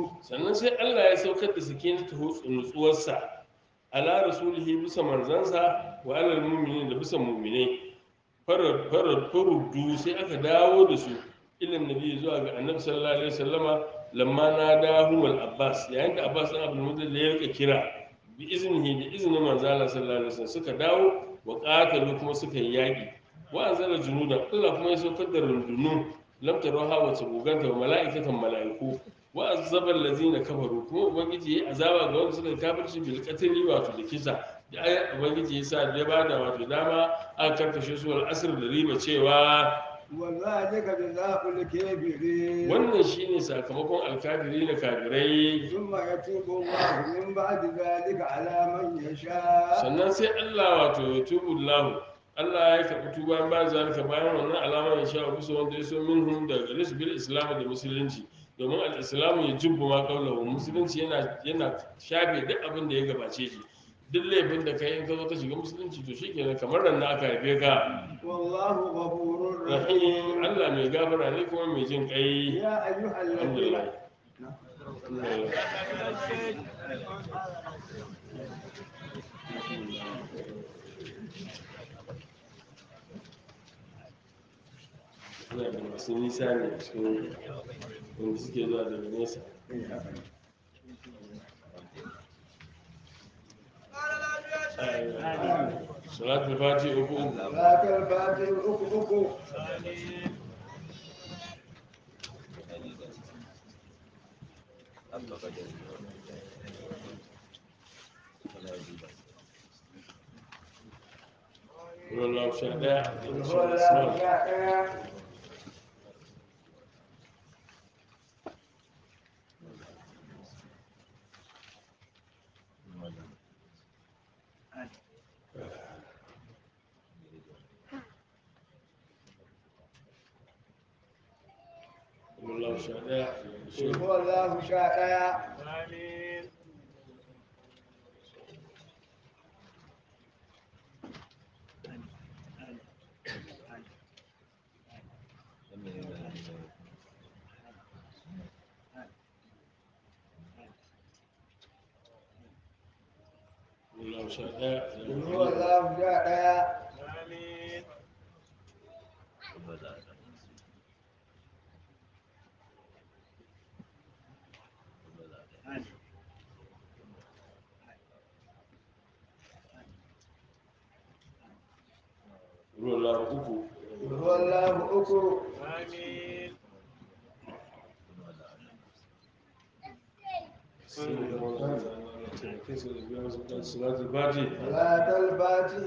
sannan sai Allah ya saukar da sakinatu nutsuwarsa ala rasulihi bisa manzansa wa alal mu'minin da bisa mu'minai farar farar faruddu sai aka dawo da su ilan nabi zuwa ga annabi sallallahu alaihi wasallama lamma nadahum al abbas yayin da abbas dan abdul muttalib ya rika kira bi iznihi da iznin manzo Allah sallallahu alaihi wasallam suka dawo wa qatalu kuma suka yi yaki wa anzala junuda Allah kuma ya saukar da rundunu lam tarawha wa tabuganta wa mala'ikatan mala'iku wa azaba allazina kafaru kuma ubangiji yayi azaba ga wanda suka kafirci bil qatli wato da kisa da ayat ubangiji yasa da ya bada wato dama aka karkashe su wal asr da riba cewa وذلك جزاء الكافرين wannan shine sakamakon alkafiri na kafirai ثم يتوب الله من بعد ذلك على من يشاء sannan sai Allah wato ya tubu lahu Allah ya karɓi tuba ba zalika bayan wannan alamar ya sha bisa wanda ya so minhum da gare su bil islam da musulunci domin al islam ya jubbu ma qawluhu musulunci yana yana shafe duk abin da ya gabace shi duk laifin da kai in ka zo ka shiga musulunci to shikenan kamar nan aka haife ka والله غفور rahim رحيم Allah mai gafara ne kuma mai jin kai يا أيها الذين alhamdulillah ina da masu nisa ne a cikin wanda suke zuwa daga nesa salatul fati uku uku ذاك الفاتح أكو أكو wallahu sha daya هو sha الله asma يا wallahu sha daya shi هو الله شاء wallahu sha daya هو الله شاء wallahu uku هو الله أكو salatul fati ذاك الفاتح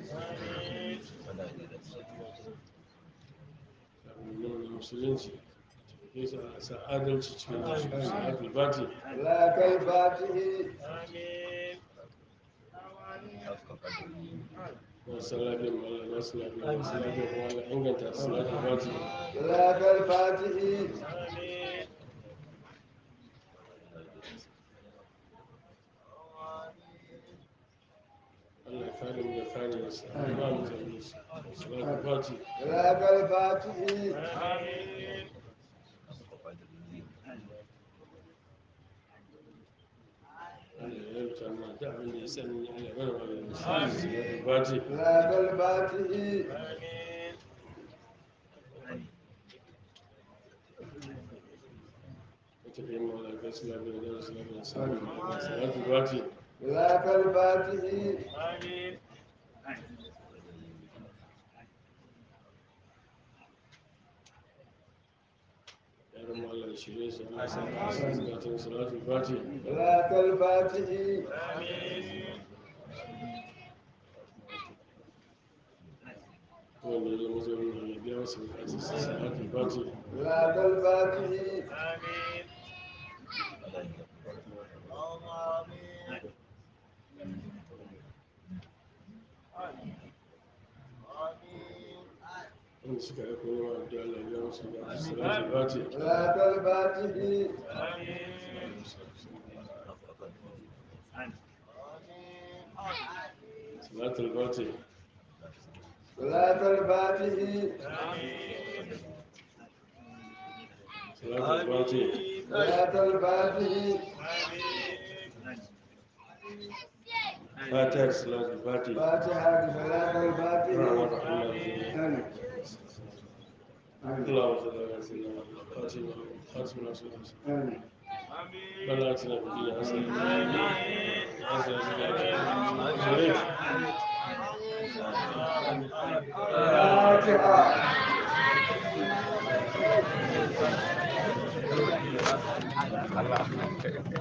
musulunci sa adalci cikin salatul fati ذاك الفاتح masu lafiyar mala masu lafiyar masu lafiyar kuma ala inganta salatul fati ذاك الفاتح Allah ya kare mu da kare wasu ba mu zama su salatul fati ذاك الفاتح Allah ya rubuta mana da abin da ya sani Allah ya mana maganin su salatul fati ذاك الفاتح wata kai ma ala gasu lafiyar da wasu lafiyar salatul fati ذاك الفاتح yaran mu Allah ya shirye su Allah ya sa su zukatan salatul fati ذاك الفاتح wanda ya zo mazaunin Allah ya biya masa bukatun sa salatul fati ذاك الفاتح wanda suka aiko nema da Allah ya biya masa bukatun sa salatul fati ذاك الفاتح salatul fati ذاك الفاتح salatul fati صلاة الفاتح fatiha da salatul fatiha فاتحة صلاة الفاتح الرحمن الرحيم آمين آمين اللهم صل على سيدنا محمد فاتحه خاتم رسول الله آمين بل اتنا في الدنيا حسنه حسنه في الاخره فاتحة Allah